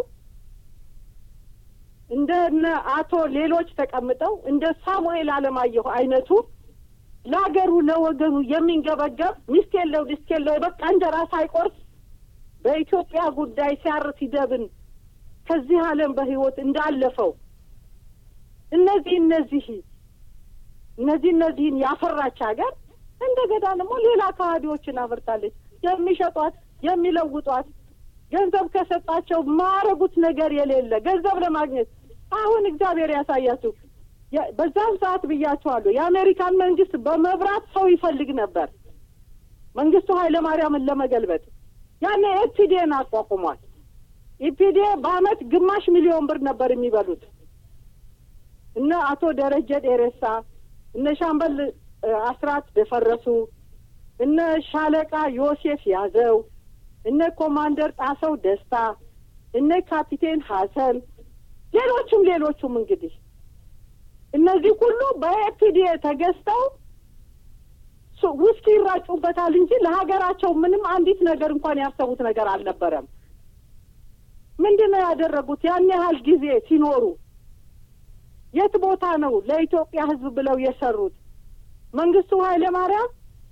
እንደነ አቶ ሌሎች ተቀምጠው እንደ ሳሙኤል አለማየሁ አይነቱ ለሀገሩ ለወገኑ የሚንገበገብ ሚስት የለው ድስት የለው በቃ እንጀራ ሳይቆርስ በኢትዮጵያ ጉዳይ ሲያር ሲደብን ከዚህ ዓለም በሕይወት እንዳለፈው እነዚህ እነዚህ እነዚህ እነዚህን ያፈራች ሀገር እንደገና ደግሞ ሌላ ከሃዲዎችን አፍርታለች። የሚሸጧት የሚለውጧት ገንዘብ ከሰጣቸው ማረጉት ነገር የሌለ ገንዘብ ለማግኘት አሁን እግዚአብሔር ያሳያችሁ። በዛን ሰዓት ብያቸዋለሁ። የአሜሪካን መንግስት በመብራት ሰው ይፈልግ ነበር መንግስቱ ኃይለ ማርያምን ለመገልበጥ ያኔ ኤፒዴን አቋቁሟል። ኢፒዴ በአመት ግማሽ ሚሊዮን ብር ነበር የሚበሉት። እነ አቶ ደረጀ ዴሬሳ እነ ሻምበል አስራት ደፈረሱ፣ እነ ሻለቃ ዮሴፍ ያዘው፣ እነ ኮማንደር ጣሰው ደስታ፣ እነ ካፒቴን ሀሰን፣ ሌሎቹም ሌሎቹም እንግዲህ እነዚህ ሁሉ በኤፒዲኤ ተገዝተው ውስኪ ይራጩበታል እንጂ ለሀገራቸው ምንም አንዲት ነገር እንኳን ያሰቡት ነገር አልነበረም። ምንድን ነው ያደረጉት? ያን ያህል ጊዜ ሲኖሩ የት ቦታ ነው ለኢትዮጵያ ሕዝብ ብለው የሰሩት? መንግስቱ ኃይለ ማርያም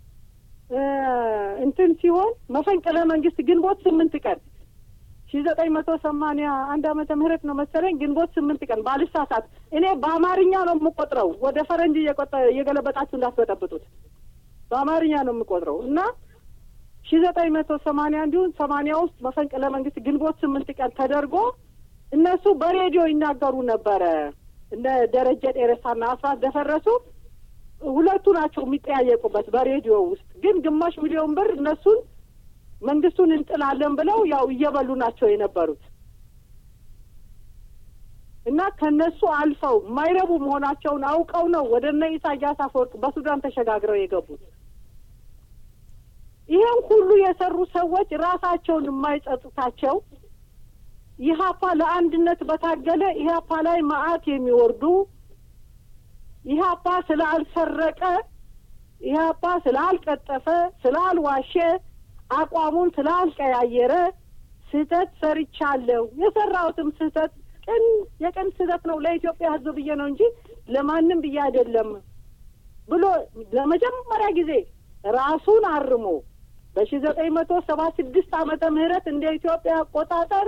እንትን ሲሆን መፈንቅለ መንግስት ግንቦት ስምንት ቀን ሺ ዘጠኝ መቶ ሰማንያ አንድ አመተ ምህረት ነው መሰለኝ ግንቦት ስምንት ቀን ባልሳሳት። እኔ በአማርኛ ነው የምቆጥረው፣ ወደ ፈረንጅ እየገለበጣችሁ እንዳትበጠብጡት። በአማርኛ ነው የምቆጥረው እና ሺ ዘጠኝ መቶ ሰማንያ እንዲሁም ሰማንያ ውስጥ መፈንቅለ መንግስት ግንቦት ስምንት ቀን ተደርጎ እነሱ በሬዲዮ ይናገሩ ነበረ። እነ ደረጀ ጤረሳና አስራት ደፈረሱ ሁለቱ ናቸው የሚጠያየቁበት በሬዲዮ ውስጥ። ግን ግማሽ ሚሊዮን ብር እነሱን መንግስቱን እንጥላለን ብለው ያው እየበሉ ናቸው የነበሩት እና ከነሱ አልፈው የማይረቡ መሆናቸውን አውቀው ነው ወደ እነ ኢሳያስ አፈወርቅ በሱዳን ተሸጋግረው የገቡት። ይህን ሁሉ የሰሩ ሰዎች ራሳቸውን የማይጸጽታቸው ኢህአፓ ለአንድነት በታገለ ኢህአፓ ላይ መዓት የሚወርዱ ኢህአፓ ስላልሰረቀ ኢህአፓ ስላልቀጠፈ ስላልዋሸ አቋሙን ስላልቀያየረ ስህተት ሰርቻለሁ፣ የሰራሁትም ስህተት ቅን የቅን ስህተት ነው ለኢትዮጵያ ሕዝብ ብዬ ነው እንጂ ለማንም ብዬ አይደለም ብሎ ለመጀመሪያ ጊዜ ራሱን አርሞ በሺ ዘጠኝ መቶ ሰባ ስድስት ዓመተ ምህረት እንደ ኢትዮጵያ አቆጣጠር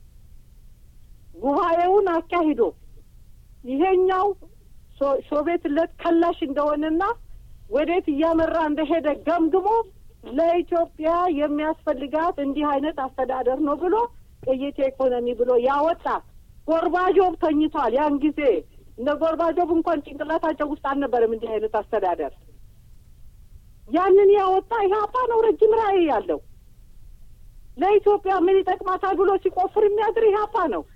ጉባኤውን አካሂዶ ይሄኛው ሶቪየትለት ከላሽ እንደሆነና ወዴት እያመራ እንደሄደ ገምግሞ ለኢትዮጵያ የሚያስፈልጋት እንዲህ አይነት አስተዳደር ነው ብሎ ቅይጥ ኢኮኖሚ ብሎ ያወጣ ጎርባጆብ ተኝቷል። ያን ጊዜ እንደ ጎርባጆብ እንኳን ጭንቅላታቸው ውስጥ አልነበረም እንዲህ አይነት አስተዳደር። ያንን ያወጣ ኢህአፓ ነው። ረጅም ራዕይ ያለው ለኢትዮጵያ ምን ይጠቅማታል ብሎ ሲቆፍር የሚያድር ኢህአፓ ነው።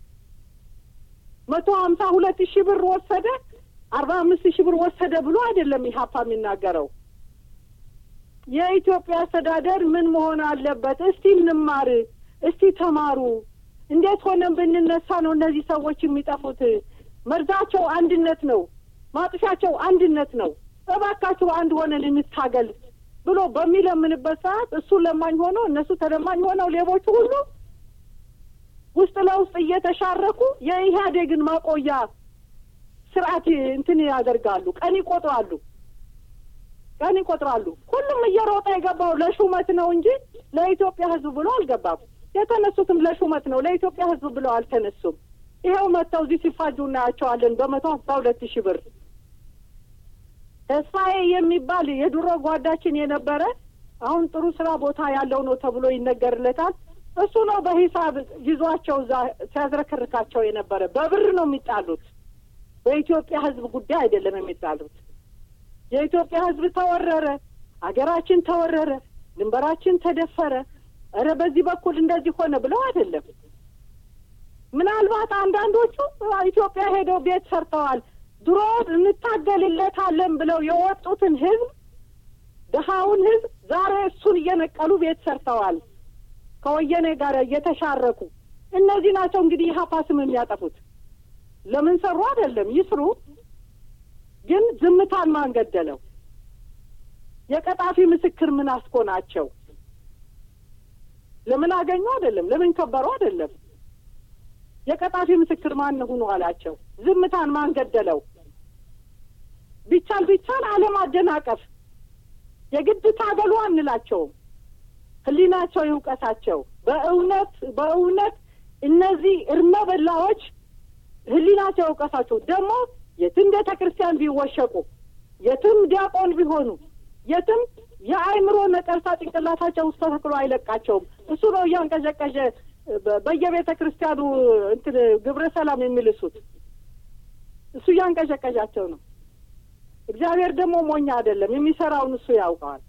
መቶ ሀምሳ ሁለት ሺህ ብር ወሰደ፣ አርባ አምስት ሺህ ብር ወሰደ ብሎ አይደለም ኢህአፓ የሚናገረው። የኢትዮጵያ አስተዳደር ምን መሆን አለበት? እስቲ እንማር፣ እስቲ ተማሩ፣ እንዴት ሆነን ብንነሳ ነው እነዚህ ሰዎች የሚጠፉት? መርዛቸው አንድነት ነው፣ ማጥፊያቸው አንድነት ነው። እባካችሁ አንድ ሆነን እንታገል ብሎ በሚለምንበት ሰዓት እሱ ለማኝ ሆኖ እነሱ ተለማኝ ሆነው ሌቦቹ ሁሉ ውስጥ ለውስጥ እየተሻረኩ የኢህአዴግን ማቆያ ስርዓት እንትን ያደርጋሉ። ቀን ይቆጥራሉ፣ ቀን ይቆጥራሉ። ሁሉም እየሮጠ የገባው ለሹመት ነው እንጂ ለኢትዮጵያ ሕዝብ ብሎ አልገባም። የተነሱትም ለሹመት ነው፣ ለኢትዮጵያ ሕዝብ ብለው አልተነሱም። ይኸው መጥተው እዚህ ሲፋጁ እናያቸዋለን በመቶ አስራ ሁለት ሺህ ብር ተስፋዬ የሚባል የድሮ ጓዳችን የነበረ አሁን ጥሩ ስራ ቦታ ያለው ነው ተብሎ ይነገርለታል። እሱ ነው በሂሳብ ይዟቸው እዛ ሲያዝረከርካቸው የነበረ። በብር ነው የሚጣሉት። በኢትዮጵያ ህዝብ ጉዳይ አይደለም የሚጣሉት። የኢትዮጵያ ህዝብ ተወረረ፣ አገራችን ተወረረ፣ ድንበራችን ተደፈረ፣ እረ በዚህ በኩል እንደዚህ ሆነ ብለው አይደለም። ምናልባት አንዳንዶቹ ኢትዮጵያ ሄደው ቤት ሰርተዋል። ድሮ እንታገልለታለን ብለው የወጡትን ህዝብ ድሀውን ህዝብ ዛሬ እሱን እየነቀሉ ቤት ሰርተዋል። ከወያኔ ጋር እየተሻረኩ እነዚህ ናቸው እንግዲህ ኢህአፓ ስም የሚያጠፉት። ለምን ሰሩ አይደለም ይስሩ፣ ግን ዝምታን ማን ገደለው? የቀጣፊ ምስክር ምን አስኮናቸው? ለምን አገኙ አይደለም፣ ለምን ከበሩ አይደለም። የቀጣፊ ምስክር ማን ሁኑ አላቸው? ዝምታን ማን ገደለው? ቢቻል ቢቻል ዓለም አደናቀፍ የግድ ታገሉ አንላቸውም። ህሊናቸው ይውቀሳቸው። በእውነት በእውነት እነዚህ እርመ በላዎች ህሊናቸው ይውቀሳቸው። ደግሞ የትም ቤተ ክርስቲያን ቢወሸቁ፣ የትም ዲያቆን ቢሆኑ፣ የትም የአእምሮ ነቀርሳ ጭንቅላታቸው ውስጥ ተተክሎ አይለቃቸውም። እሱ ነው እያንቀዠቀዠ በየቤተ ክርስቲያኑ እንትን ግብረ ሰላም የሚልሱት እሱ እያንቀዠቀዣቸው ነው። እግዚአብሔር ደግሞ ሞኛ አይደለም፣ የሚሰራውን እሱ ያውቀዋል።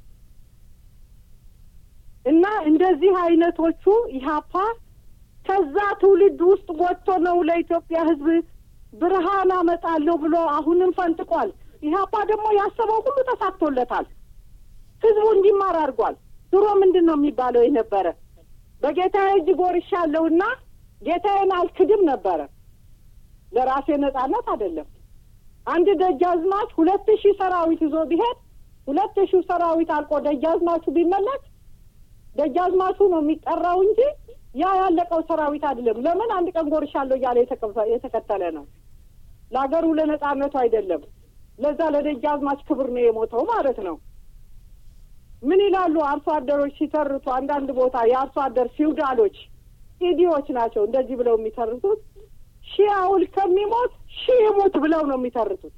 እና እንደዚህ አይነቶቹ ኢህአፓ ከዛ ትውልድ ውስጥ ወጥቶ ነው ለኢትዮጵያ ሕዝብ ብርሃን አመጣለሁ ብሎ አሁንም ፈንጥቋል። ኢህአፓ ደግሞ ያሰበው ሁሉ ተሳክቶለታል። ሕዝቡ እንዲማር አድርጓል። ድሮ ምንድን ነው የሚባለው የነበረ በጌታዬ እጅ ጎርሻለሁና ጌታዬን አልክድም ነበረ። ለራሴ ነጻነት አይደለም። አንድ ደጃዝማች ሁለት ሺህ ሰራዊት ይዞ ቢሄድ ሁለት ሺህ ሰራዊት አልቆ ደጃዝማቹ ቢመለስ ደጃዝማቹ ነው የሚጠራው እንጂ ያ ያለቀው ሰራዊት አይደለም። ለምን አንድ ቀን ጎርሻለሁ እያለ የተከተለ ነው። ለሀገሩ ለነጻነቱ አይደለም። ለዛ ለደጃዝማች ክብር ነው የሞተው ማለት ነው። ምን ይላሉ አርሶ አደሮች ሲተርቱ፣ አንዳንድ ቦታ የአርሶ አደር ፊውዳሎች ኢዲዎች ናቸው እንደዚህ ብለው የሚተርቱት ሺህ አውል ከሚሞት ሺህ ይሙት ብለው ነው የሚተርቱት።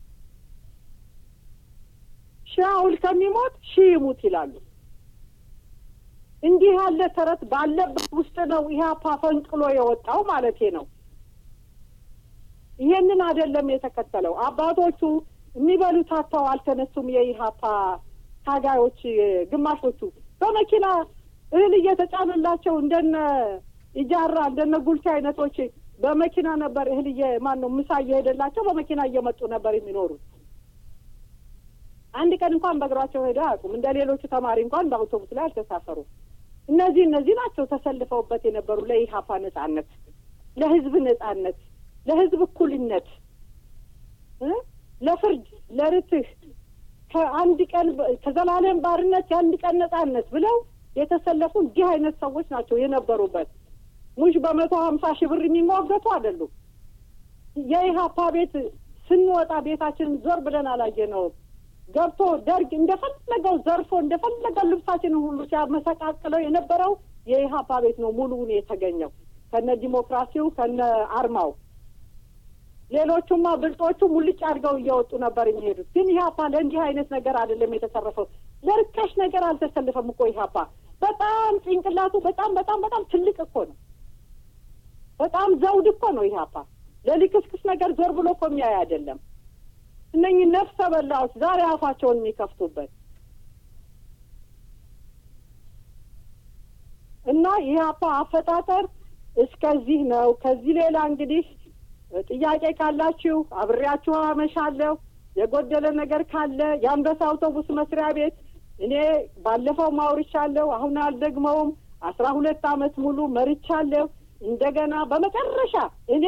ሺህ አውል ከሚሞት ሺህ ይሙት ይላሉ። እንዲህ ያለ ተረት ባለበት ውስጥ ነው ኢህአፓ ፈንቅሎ የወጣው ማለቴ ነው። ይሄንን አይደለም የተከተለው። አባቶቹ የሚበሉት አጥተው አልተነሱም። የኢህአፓ ታጋዮች ግማሾቹ በመኪና እህል እየተጫነላቸው እንደነ ኢጃራ እንደነ ጉልቻ አይነቶች በመኪና ነበር እህል ማን ነው ምሳ እየሄደላቸው በመኪና እየመጡ ነበር የሚኖሩት። አንድ ቀን እንኳን በእግራቸው ሄደው አያውቁም። እንደ ሌሎቹ ተማሪ እንኳን በአውቶቡስ ላይ አልተሳፈሩም። እነዚህ እነዚህ ናቸው ተሰልፈውበት የነበሩ ለኢህአፓ ነጻነት፣ ለህዝብ ነጻነት፣ ለህዝብ እኩልነት፣ ለፍርድ፣ ለርትህ ከአንድ ቀን ከዘላለም ባርነት የአንድ ቀን ነጻነት ብለው የተሰለፉ እንዲህ አይነት ሰዎች ናቸው የነበሩበት። ሙሽ በመቶ ሀምሳ ሺህ ብር የሚሟገቱ አይደሉም። የኢህአፓ ቤት ስንወጣ ቤታችንን ዞር ብለን አላየነውም። ገብቶ ደርግ እንደፈለገው ዘርፎ እንደፈለገው ልብሳችንን ሁሉ ሲያመሰቃቅለው የነበረው የኢህአፓ ቤት ነው ሙሉውን የተገኘው ከነ ዲሞክራሲው ከነ አርማው። ሌሎቹማ ብልጦቹ ሙልጭ አድርገው እየወጡ ነበር የሚሄዱት። ግን ኢህአፓ ለእንዲህ አይነት ነገር አይደለም የተሰረፈው። ለርካሽ ነገር አልተሰልፈም እኮ ኢህአፓ። በጣም ጭንቅላቱ በጣም በጣም በጣም ትልቅ እኮ ነው። በጣም ዘውድ እኮ ነው ኢህአፓ። ለሊክስክስ ነገር ዞር ብሎ እኮ የሚያይ አይደለም። እነኚህ ነፍሰ በላዎች ዛሬ አፋቸውን የሚከፍቱበት እና ኢህአፓ አፈጣጠር እስከዚህ ነው። ከዚህ ሌላ እንግዲህ ጥያቄ ካላችሁ አብሬያችሁ አመሻለሁ። የጎደለ ነገር ካለ የአንበሳ አውቶቡስ መስሪያ ቤት እኔ ባለፈው ማውርቻለሁ፣ አሁን አልደግመውም። አስራ ሁለት አመት ሙሉ መርቻለሁ። እንደገና በመጨረሻ እኔ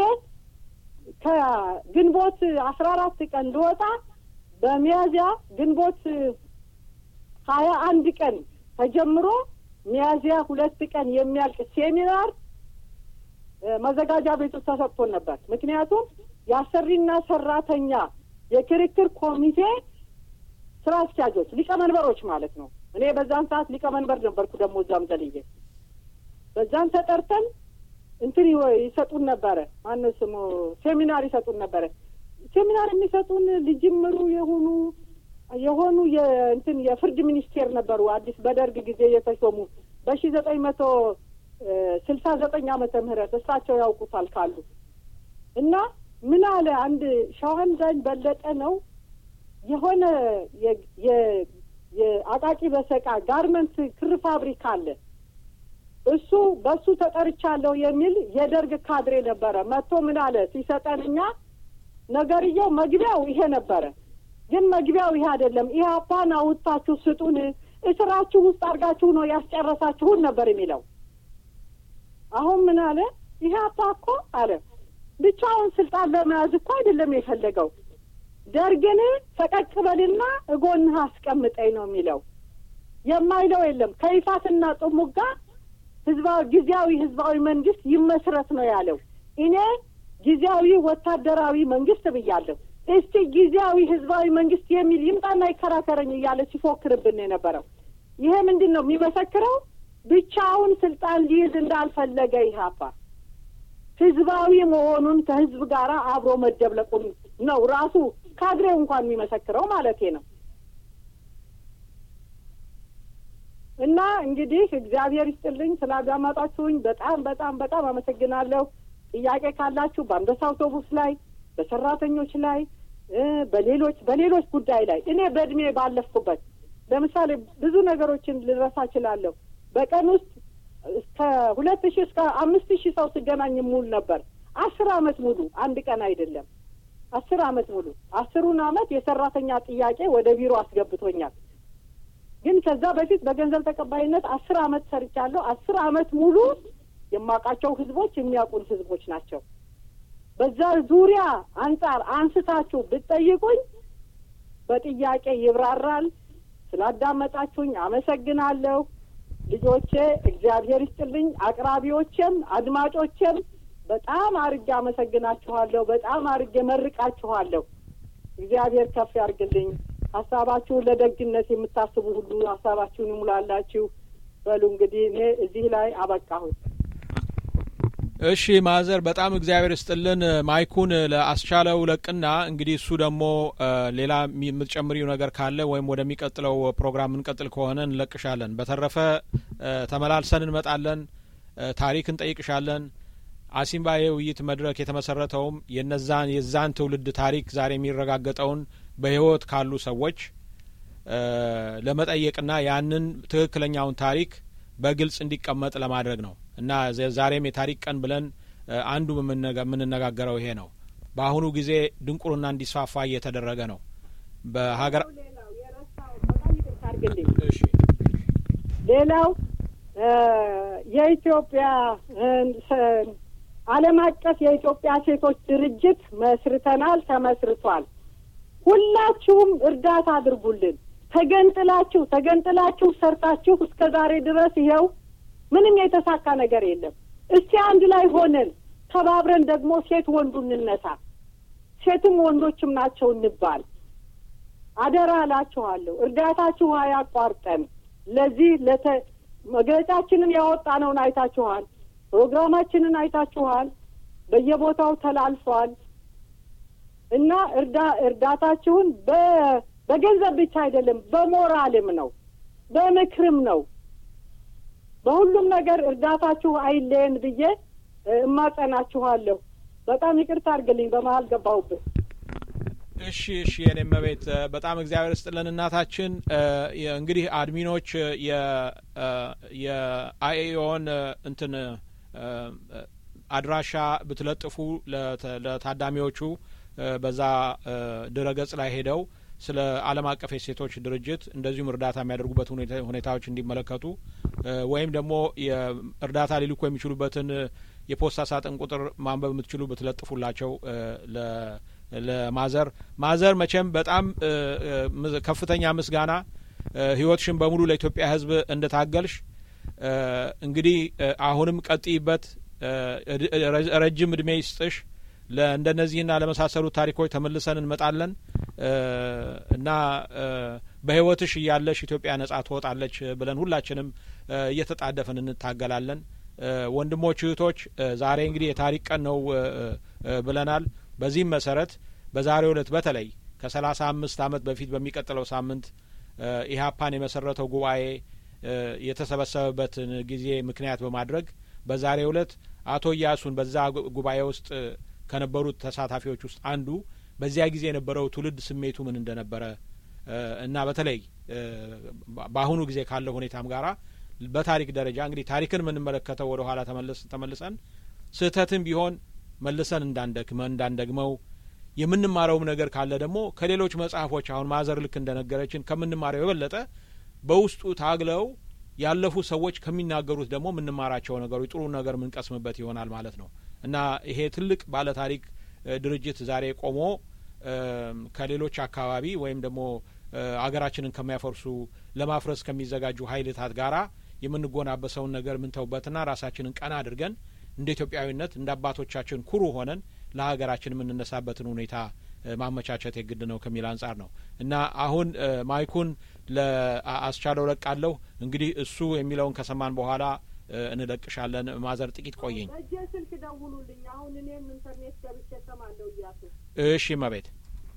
ከግንቦት አስራ አራት ቀን ልወጣ በሚያዝያ ግንቦት ሀያ አንድ ቀን ተጀምሮ ሚያዝያ ሁለት ቀን የሚያልቅ ሴሚናር መዘጋጃ ቤቱ ተሰጥቶን ነበር። ምክንያቱም የአሰሪና ሰራተኛ የክርክር ኮሚቴ ስራ አስኪያጆች ሊቀመንበሮች ማለት ነው። እኔ በዛን ሰዓት ሊቀመንበር ነበርኩ። ደግሞ እዛም ዘልዬ በዛን ተጠርተን እንትን ይሰጡን ነበረ። ማነው ስሙ ሴሚናር ይሰጡን ነበረ። ሴሚናር የሚሰጡን ልጅምሩ የሆኑ የሆኑ የእንትን የፍርድ ሚኒስቴር ነበሩ። አዲስ በደርግ ጊዜ የተሾሙ በሺ ዘጠኝ መቶ ስልሳ ዘጠኝ ዓመተ ምህረት እሳቸው ያውቁታል ካሉ እና ምን አለ አንድ ሸዋንዳኝ በለጠ ነው የሆነ የአቃቂ በሰቃ ጋርመንት ክር ፋብሪካ አለ እሱ በሱ ተጠርቻለሁ የሚል የደርግ ካድሬ ነበረ። መጥቶ ምን አለ ሲሰጠን እኛ ነገርየው መግቢያው ይሄ ነበረ፣ ግን መግቢያው ይሄ አይደለም። ኢህአፓን አውጥታችሁ ስጡን፣ እስራችሁ ውስጥ አድርጋችሁ ነው ያስጨረሳችሁን ነበር የሚለው። አሁን ምን አለ ኢህአፓ እኮ አለ ብቻውን ስልጣን ለመያዝ እኮ አይደለም የፈለገው ደርግን ፈቀቅ በልና እጎንህ አስቀምጠኝ ነው የሚለው። የማይለው የለም። ከይፋትና ጥሙጋ ህዝባዊ ጊዜያዊ ህዝባዊ መንግስት ይመስረት ነው ያለው። እኔ ጊዜያዊ ወታደራዊ መንግስት ብያለሁ። እስቲ ጊዜያዊ ህዝባዊ መንግስት የሚል ይምጣና ይከራከረኝ እያለ ሲፎክርብን የነበረው ይሄ ምንድን ነው የሚመሰክረው? ብቻውን ስልጣን ሊይዝ እንዳልፈለገ ኢህአፓ ህዝባዊ መሆኑን ከህዝብ ጋር አብሮ መደብለቁን ነው ራሱ ካድሬው እንኳን የሚመሰክረው ማለቴ ነው። እና እንግዲህ እግዚአብሔር ይስጥልኝ ስላዳመጣችሁኝ በጣም በጣም በጣም አመሰግናለሁ። ጥያቄ ካላችሁ በአንበሳ አውቶቡስ ላይ፣ በሰራተኞች ላይ፣ በሌሎች በሌሎች ጉዳይ ላይ እኔ በእድሜ ባለፍኩበት ለምሳሌ ብዙ ነገሮችን ልረሳ እችላለሁ። በቀን ውስጥ እስከ ሁለት ሺህ እስከ አምስት ሺህ ሰው ስገናኝ ሙሉ ነበር። አስር አመት ሙሉ አንድ ቀን አይደለም፣ አስር አመት ሙሉ አስሩን አመት የሰራተኛ ጥያቄ ወደ ቢሮ አስገብቶኛል። ግን ከዛ በፊት በገንዘብ ተቀባይነት አስር አመት ሰርቻለሁ። አስር አመት ሙሉ የማውቃቸው ህዝቦች የሚያውቁን ህዝቦች ናቸው። በዛ ዙሪያ አንጻር አንስታችሁ ብትጠይቁኝ በጥያቄ ይብራራል። ስላዳመጣችሁኝ አመሰግናለሁ። ልጆቼ እግዚአብሔር ይስጥልኝ። አቅራቢዎቼም አድማጮቼም በጣም አርጌ አመሰግናችኋለሁ። በጣም አርጌ መርቃችኋለሁ። እግዚአብሔር ከፍ ያርግልኝ። ሀሳባችሁን ለደግነት የምታስቡ ሁሉ ሀሳባችሁን ይሙላላችሁ። በሉ እንግዲህ እኔ እዚህ ላይ አበቃሁኝ። እሺ ማዘር በጣም እግዚአብሔር ይስጥልን። ማይኩን ለአስቻለው ለቅና እንግዲህ እሱ ደግሞ ሌላ የምትጨምሪው ነገር ካለ ወይም ወደሚቀጥለው ፕሮግራም እንቀጥል ከሆነ እንለቅሻለን። በተረፈ ተመላልሰን እንመጣለን። ታሪክ እንጠይቅሻለን። አሲምባ የውይይት መድረክ የተመሰረተውም የነዛን የዛን ትውልድ ታሪክ ዛሬ የሚረጋገጠውን በህይወት ካሉ ሰዎች ለመጠየቅና ያንን ትክክለኛውን ታሪክ በግልጽ እንዲቀመጥ ለማድረግ ነው እና ዛሬም የታሪክ ቀን ብለን አንዱ የምንነጋገረው ይሄ ነው። በአሁኑ ጊዜ ድንቁርና እንዲስፋፋ እየተደረገ ነው በሀገር ሌላው የኢትዮጵያ ዓለም አቀፍ የኢትዮጵያ ሴቶች ድርጅት መስርተናል፣ ተመስርቷል። ሁላችሁም እርዳታ አድርጉልን። ተገንጥላችሁ ተገንጥላችሁ ሰርታችሁ እስከ ዛሬ ድረስ ይኸው ምንም የተሳካ ነገር የለም። እስቲ አንድ ላይ ሆነን ተባብረን ደግሞ ሴት ወንዱ እንነሳ፣ ሴትም ወንዶችም ናቸው እንባል። አደራ እላችኋለሁ። እርዳታችሁ አያቋርጠን። ለዚህ ለተ መግለጫችንን ያወጣነውን አይታችኋል። ፕሮግራማችንን አይታችኋል። በየቦታው ተላልፏል እና እርዳ እርዳታችሁን በ በገንዘብ ብቻ አይደለም፣ በሞራልም ነው፣ በምክርም ነው። በሁሉም ነገር እርዳታችሁ አይለየን ብዬ እማጸናችኋለሁ። በጣም ይቅርታ አድርግልኝ፣ በመሀል ገባሁብን። እሺ እሺ፣ የኔ መቤት በጣም እግዚአብሔር ስጥልን እናታችን። እንግዲህ አድሚኖች የአኤኦን እንትን አድራሻ ብትለጥፉ ለታዳሚዎቹ በዛ ድረገጽ ላይ ሄደው ስለ ዓለም አቀፍ የሴቶች ድርጅት እንደዚሁም እርዳታ የሚያደርጉበት ሁኔታዎች እንዲመለከቱ ወይም ደግሞ እርዳታ ሊልኩ የሚችሉበትን የፖስታ ሳጥን ቁጥር ማንበብ የምትችሉ ብትለጥፉላቸው ለማዘር ማዘር መቼም በጣም ከፍተኛ ምስጋና ህይወትሽን በሙሉ ለኢትዮጵያ ህዝብ እንደታገልሽ እንግዲህ አሁንም ቀጥይበት፣ ረጅም እድሜ ይስጥሽ። ለእንደነዚህና ለመሳሰሉት ታሪኮች ተመልሰን እንመጣለን እና በህይወትሽ እያለሽ ኢትዮጵያ ነጻ ትወጣለች ብለን ሁላችንም እየተጣደፍን እንታገላለን። ወንድሞች እህቶች፣ ዛሬ እንግዲህ የታሪክ ቀን ነው ብለናል። በዚህም መሰረት በዛሬው ዕለት በተለይ ከሰላሳ አምስት አመት በፊት በሚቀጥለው ሳምንት ኢህአፓን የመሰረተው ጉባኤ የተሰበሰበበትን ጊዜ ምክንያት በማድረግ በዛሬው ዕለት አቶ እያሱን በዛ ጉባኤ ውስጥ ከነበሩት ተሳታፊዎች ውስጥ አንዱ በዚያ ጊዜ የነበረው ትውልድ ስሜቱ ምን እንደነበረ እና በተለይ በአሁኑ ጊዜ ካለው ሁኔታም ጋራ በታሪክ ደረጃ እንግዲህ ታሪክን የምንመለከተው ወደ ኋላ ተመልሰን ስህተትም ቢሆን መልሰን እንዳንደክመ እንዳንደግመው የምንማረውም ነገር ካለ ደግሞ ከሌሎች መጽሐፎች አሁን ማዘር ልክ እንደነገረችን ከምንማረው የበለጠ በውስጡ ታግለው ያለፉ ሰዎች ከሚናገሩት ደግሞ የምንማራቸው ነገሮች ጥሩ ነገር የምንቀስምበት ይሆናል ማለት ነው እና ይሄ ትልቅ ባለ ታሪክ ድርጅት ዛሬ ቆሞ ከሌሎች አካባቢ ወይም ደግሞ አገራችንን ከሚያፈርሱ ለማፍረስ ከሚዘጋጁ ኃይልታት ጋራ የምንጎናበሰውን ነገር ምንተውበትና ራሳችንን ቀና አድርገን እንደ ኢትዮጵያዊነት እንደ አባቶቻችን ኩሩ ሆነን ለሀገራችን የምንነሳበትን ሁኔታ ማመቻቸት የግድ ነው ከሚል አንጻር ነው እና አሁን ማይኩን ለአስቻለው ለቃለሁ። እንግዲህ እሱ የሚለውን ከሰማን በኋላ እንለቅሻለን። ማዘር ጥቂት ቆየኝ። እጄ ስልክ ደውሉልኝ። አሁን እኔም ኢንተርኔት ገብቼ እሰማለሁ እያሱ። እሺ መቤት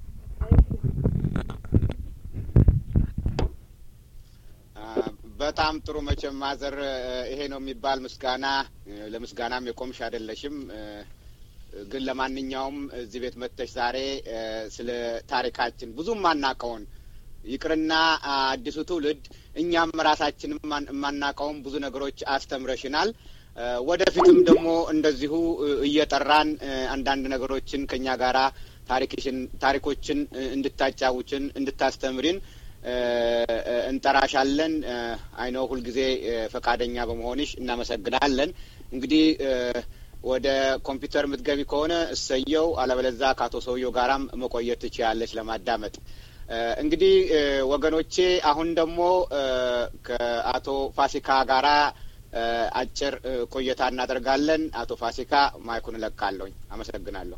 በጣም ጥሩ መቼም ማዘር ይሄ ነው የሚባል ምስጋና ለምስጋናም የቆምሽ አይደለሽም። ግን ለማንኛውም እዚህ ቤት መጥተሽ ዛሬ ስለ ታሪካችን ብዙም ማናቀውን ይቅርና አዲሱ ትውልድ እኛም ራሳችን የማናቀውም ብዙ ነገሮች አስተምረሽናል። ወደፊትም ደግሞ እንደዚሁ እየጠራን አንዳንድ ነገሮችን ከእኛ ጋራ ታሪክሽን ታሪኮችን እንድታጫውችን እንድታስተምሪን እንጠራሻለን። አይነው ሁልጊዜ ፈቃደኛ በመሆንሽ እናመሰግናለን። እንግዲህ ወደ ኮምፒውተር የምትገቢ ከሆነ እሰየው፣ አለበለዛ ከአቶ ሰውየው ጋራም መቆየት ትችያለች ለማዳመጥ። እንግዲህ ወገኖቼ አሁን ደግሞ ከአቶ ፋሲካ ጋራ አጭር ቆይታ እናደርጋለን። አቶ ፋሲካ ማይኩን እለቃለሁኝ። አመሰግናለሁ።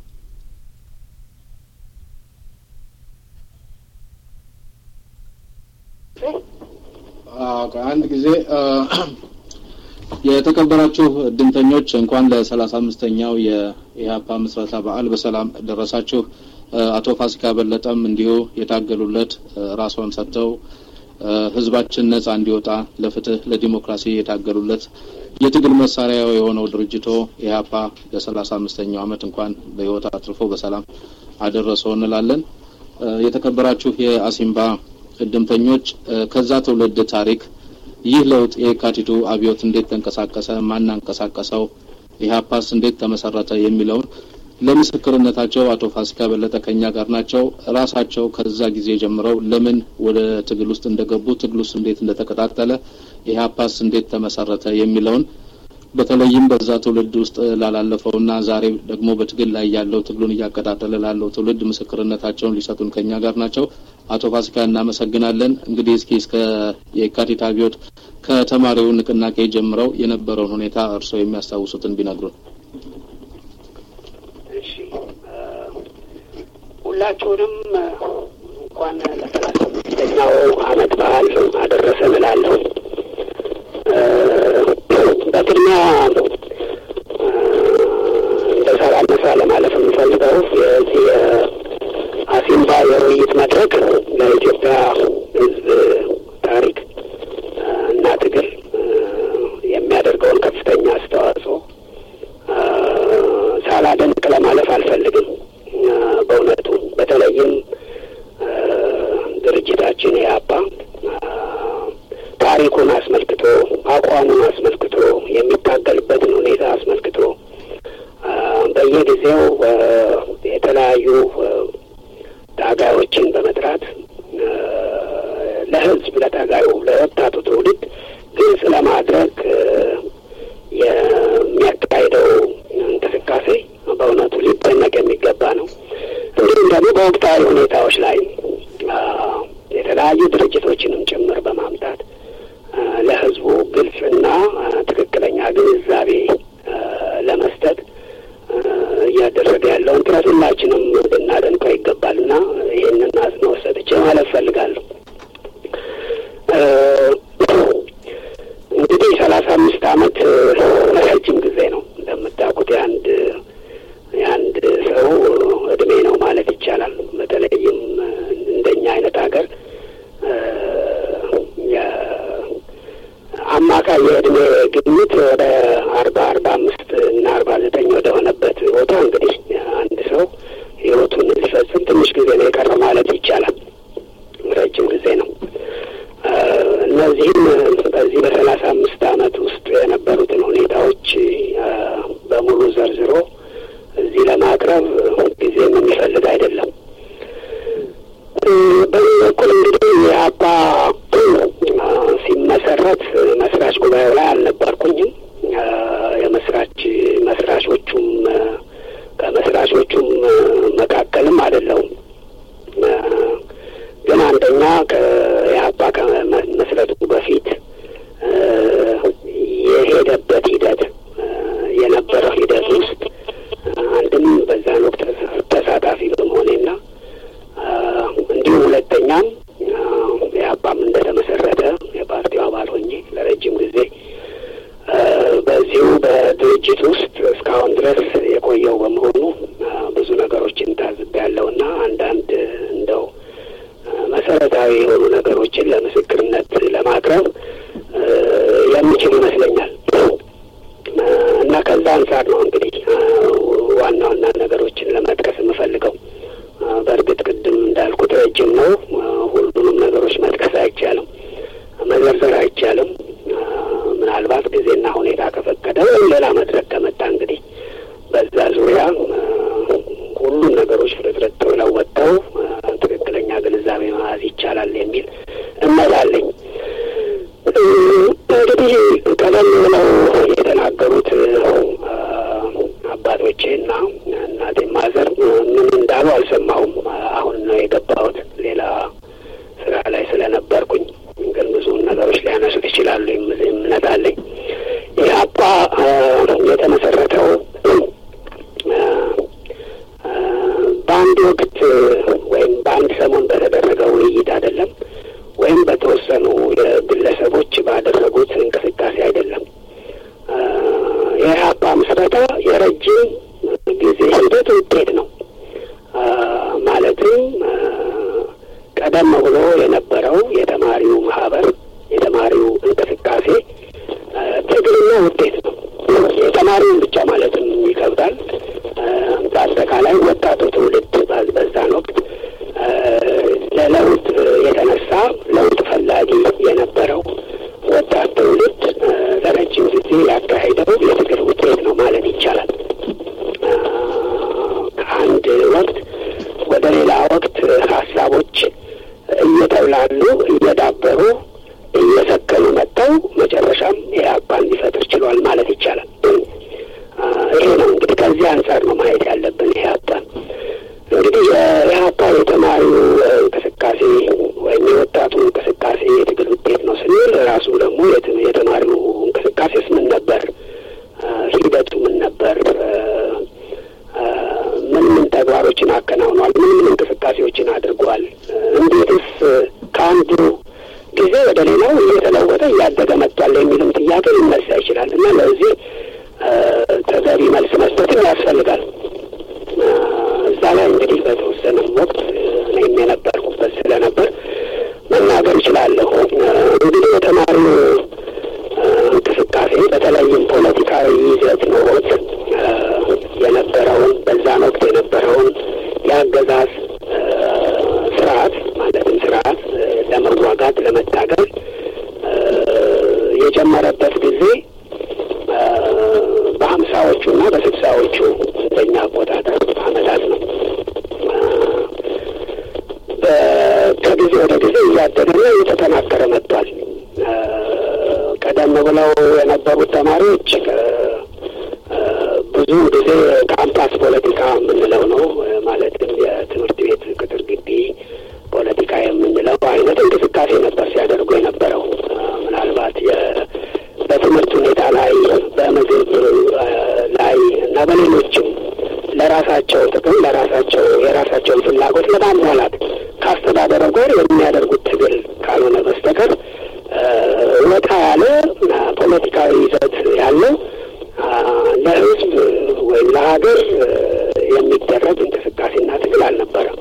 አንድ ጊዜ የተከበራችሁ እድምተኞች እንኳን ለሰላሳ አምስተኛው የኢህአፓ ምስረታ በዓል በሰላም ደረሳችሁ። አቶ ፋሲካ በለጠም እንዲሁ የታገሉለት ራስዎን ሰጥተው ህዝባችን ነጻ እንዲወጣ ለፍትህ፣ ለዲሞክራሲ የታገሉለት የትግል መሳሪያ የሆነው ድርጅቶ ኢህአፓ ለሰላሳ አምስተኛው ዓመት እንኳን በህይወት አትርፎ በሰላም አደረሰው እንላለን። የተከበራችሁ የአሲምባ እድምተኞች ከዛ ትውልድ ታሪክ ይህ ለውጥ የካቲቱ አብዮት እንዴት ተንቀሳቀሰ፣ ማናንቀሳቀሰው፣ ኢህአፓስ እንዴት ተመሰረተ የሚለውን ለምስክርነታቸው አቶ ፋሲካ በለጠ ከኛ ጋር ናቸው። ራሳቸው ከዛ ጊዜ ጀምረው ለምን ወደ ትግል ውስጥ እንደገቡ፣ ትግል ውስጥ እንዴት እንደተቀጣጠለ፣ ኢህአፓስ እንዴት ተመሰረተ የሚለውን በተለይም በዛ ትውልድ ውስጥ ላላለፈውና ዛሬ ደግሞ በትግል ላይ ያለው ትግሉን እያቀጣጠለ ላለው ትውልድ ምስክርነታቸውን ሊሰጡን ከኛ ጋር ናቸው። አቶ ፋሲካ እናመሰግናለን። እንግዲህ እስኪ እስከ የካቲት አብዮት ከተማሪው ንቅናቄ ጀምረው የነበረውን ሁኔታ እርስዎ የሚያስታውሱትን ቢነግሩን። እሺ፣ ሁላችሁንም እንኳን ለሰላሳ አምስተኛው ዓመት በዓል አደረሰን እላለሁ። በቅድሚያ እንደ ሳላነሳ ለማለፍ የምፈልገው የዚህ አሲምባ የውይይት መድረክ ለኢትዮጵያ ሕዝብ ታሪክ እና ትግል የሚያደርገውን ከፍተኛ አስተዋጽኦ ሳላደንቅ ለማለፍ አልፈልግም። በእውነቱ በተለይም ድርጅታችን ኢህአፓ ታሪኩን አስመልክቶ አቋሙን አስመልክቶ የሚታገልበትን ሁኔታ አስመልክቶ በየጊዜው የተለያዩ ታጋዮችን በመጥራት ለታጋዩ ለወጣቱ ትውልድ ግልጽ ለማድረግ የሚያካሄደው እንቅስቃሴ በእውነቱ ሊደነቅ የሚገባ ነው። እንዲሁም ደግሞ በወቅታዊ ሁኔታዎች ላይ የተለያዩ ድርጅቶችንም ጭምር በማምጣት ለሕዝቡ ግልጽና ትክክለኛ ግንዛቤ ለመስጠት እያደረገ ያለውን ጥረት ሁላችንም ልናደንቀው ይገባልና ይህንን አጽንኦት ሰጥቼ ማለት እፈልጋለሁ። እንግዲህ ሰላሳ አምስት ዓመት ረጅም ጊዜ ነው። እንደምታውቁት የአንድ የአንድ ሰው እድሜ ነው ማለት ይቻላል። በተለይም እንደኛ አይነት ሀገር አማካይ የእድሜ ግምት ወደ አርባ አርባ አምስት እና አርባ ዘጠኝ ወደ ሆነበት ቦታ እንግዲህ አንድ ሰው ህይወቱን ሊፈጽም ትንሽ ጊዜ ነው የቀረ ማለት ይቻላል። ረጅም ጊዜ ነው። እነዚህም በዚህ በሰላሳ አምስት አመት ውስጥ የነበሩትን ሁኔታዎች በሙሉ ዘርዝሮ እዚህ ለማቅረብ ጊዜም የሚፈልግ አይደለም። በዚህ በኩል እንግዲህ የአባ ሲመሰረት መስራች ጉባኤው ላይ አልነበርኩኝም። የመስራች መስራቾቹም ከመስራቾቹም መካከልም አይደለሁም። ግን አንደኛ የአባ ከመስረቱ በፊት የሄደበት ሂደት የነበረው ሂደት ውስጥ አንድም በዛን ወቅት ተሳታፊ በመሆኔና እንዲሁም ሁለተኛም የአባም እንደተመሰረተ የፓርቲው አባል ሆኜ ለረጅም ጊዜ በዚሁ በድርጅት ውስጥ እስካሁን ድረስ የቆየው በመሆኑ ብዙ ነገሮችን ታዝቤያለሁና አንዳንድ እንደው መሰረታዊ የሆኑ ነገሮችን ለምስክርነት ለማቅረብ የሚችል ይመስለኛል እና ከዛ አንጻር ነው እንግዲህ ዋና ዋና ነገሮችን ለመጥቀስ የምፈልገው። በእርግጥ ቅድም እንዳልኩት ረጅም ነው። ሁሉንም ነገሮች መጥቀስ አይቻልም፣ መዘርዘር አይቻልም። ምናልባት ጊዜና ሁኔታ ከፈቀደ ወይም ሌላ መድረክ ከመጣ እንግዲህ በዛ ዙሪያ ሁሉም ነገሮች ፍርጥርጥ ብለው ወጥተው ትክክለኛ ግንዛቤ መያዝ ይቻላል የሚል እምነት አለኝ። እንግዲህ ቀደም ብለው የተናገሩት አባቶቼና እናቴ ማዘር ምን እንዳሉ አልሰማሁም። አሁን ነው የገባሁት ሌላ ስራ ላይ ስለነበርኩኝ፣ ግን ብዙውን ነገሮች ሊያነሱ ይችላሉ እምነት አለኝ። ኢህአፓ የተመሰረተው በአንድ ወቅት ወይም በአንድ ሰሞን በተደረገ ውይይት አይደለም፣ ወይም በተወሰኑ ግለሰቦች ባደረጉት እንቅስቃሴ አይደለም። የኢህአፓ ምስረታ የረጅም ጊዜ ሂደት ውጤት ነው። ማለትም ቀደም ብሎ የነበረው የተማሪው ማህበር የተማሪው እንቅስቃሴ ትግልና ውጤት ነው። የተማሪውን ብቻ ማለትም ይከብዳል። በአጠቃላይ ወጣቱ ትውልድ በዛን ወቅት ለለውጥ የተነሳ ለውጥ ፈላጊ የነበረው ወጣት ትውልድ ለረጅም ጊዜ ያካሄደው የትግል ውጤት ነው ማለት ይቻላል። ከአንድ ወቅት ወደ ሌላ ወቅት ሀሳቦች እየተብላሉ እየዳበሩ እየሰከኑ መጥተው መጨረሻም ኢህአፓን ሊፈጥር ችሏል ማለት ይቻላል። ይሄ ነው እንግዲህ ከዚህ አንጻር ነው ማየት ያለብን ኢህአፓን። እንግዲህ የኢህአፓ የተማሪው እንቅስቃሴ ወይም የወጣቱ እንቅስቃሴ የትግል ውጤት ነው ስንል ራሱ ደግሞ የተማሪው እንቅስቃሴስ ምን ነበር? ሂደቱ ምን ነበር? ምን ምን ተግባሮችን አከናውኗል? ምን ምን እንቅስቃሴዎችን አድርጓል? እንዴትስ ከአንዱ ጊዜ ወደ ሌላው እየተለወጠ እያደገ መጥቷል የሚልም ጥያቄ ሊነሳ ይችላል እና ለዚህ ተገቢ መልስ መስጠትም ያስፈልጋል። እዛ ላይ እንግዲህ በተወሰነም ወቅት እኔም የነበርኩበት ስለነበር መናገር እችላለሁ። እንግዲህ የተማሪው እንቅስቃሴ በተለይም ፖለቲካዊ ይዘት ኖሮት የነበረውን በዛን ወቅት የነበረውን የአገዛዝ ስርዓት ማለትም ስርዓት ለመዋጋት ለመታገል የጀመረበት ጊዜ በሀምሳዎቹ እና በስልሳዎቹ እንደኛ አቆጣጠር አመታት ነው። ከጊዜ ወደ ጊዜ እያደገና እየተጠናከረ ቀደም ብለው የነበሩት ተማሪዎች ብዙ ጊዜ ካምፓስ ፖለቲካ የምንለው ነው። ማለትም የትምህርት ቤት ቅጥር ግቢ ፖለቲካ የምንለው አይነት እንቅስቃሴ ነበር ሲያደርጉ የነበረው። ምናልባት በትምህርት ሁኔታ ላይ፣ በምግብ ላይ እና በሌሎችም ለራሳቸው ጥቅም ለራሳቸው የራሳቸውን ፍላጎት ለማሟላት ከአስተዳደሩ ጋር የሚያደርጉት ትግል ካልሆነ በስተቀር ወጣ ያለ ፖለቲካዊ ይዘት ያለው ለሕዝብ ወይም ለሀገር የሚደረግ እንቅስቃሴና ትግል አልነበረም።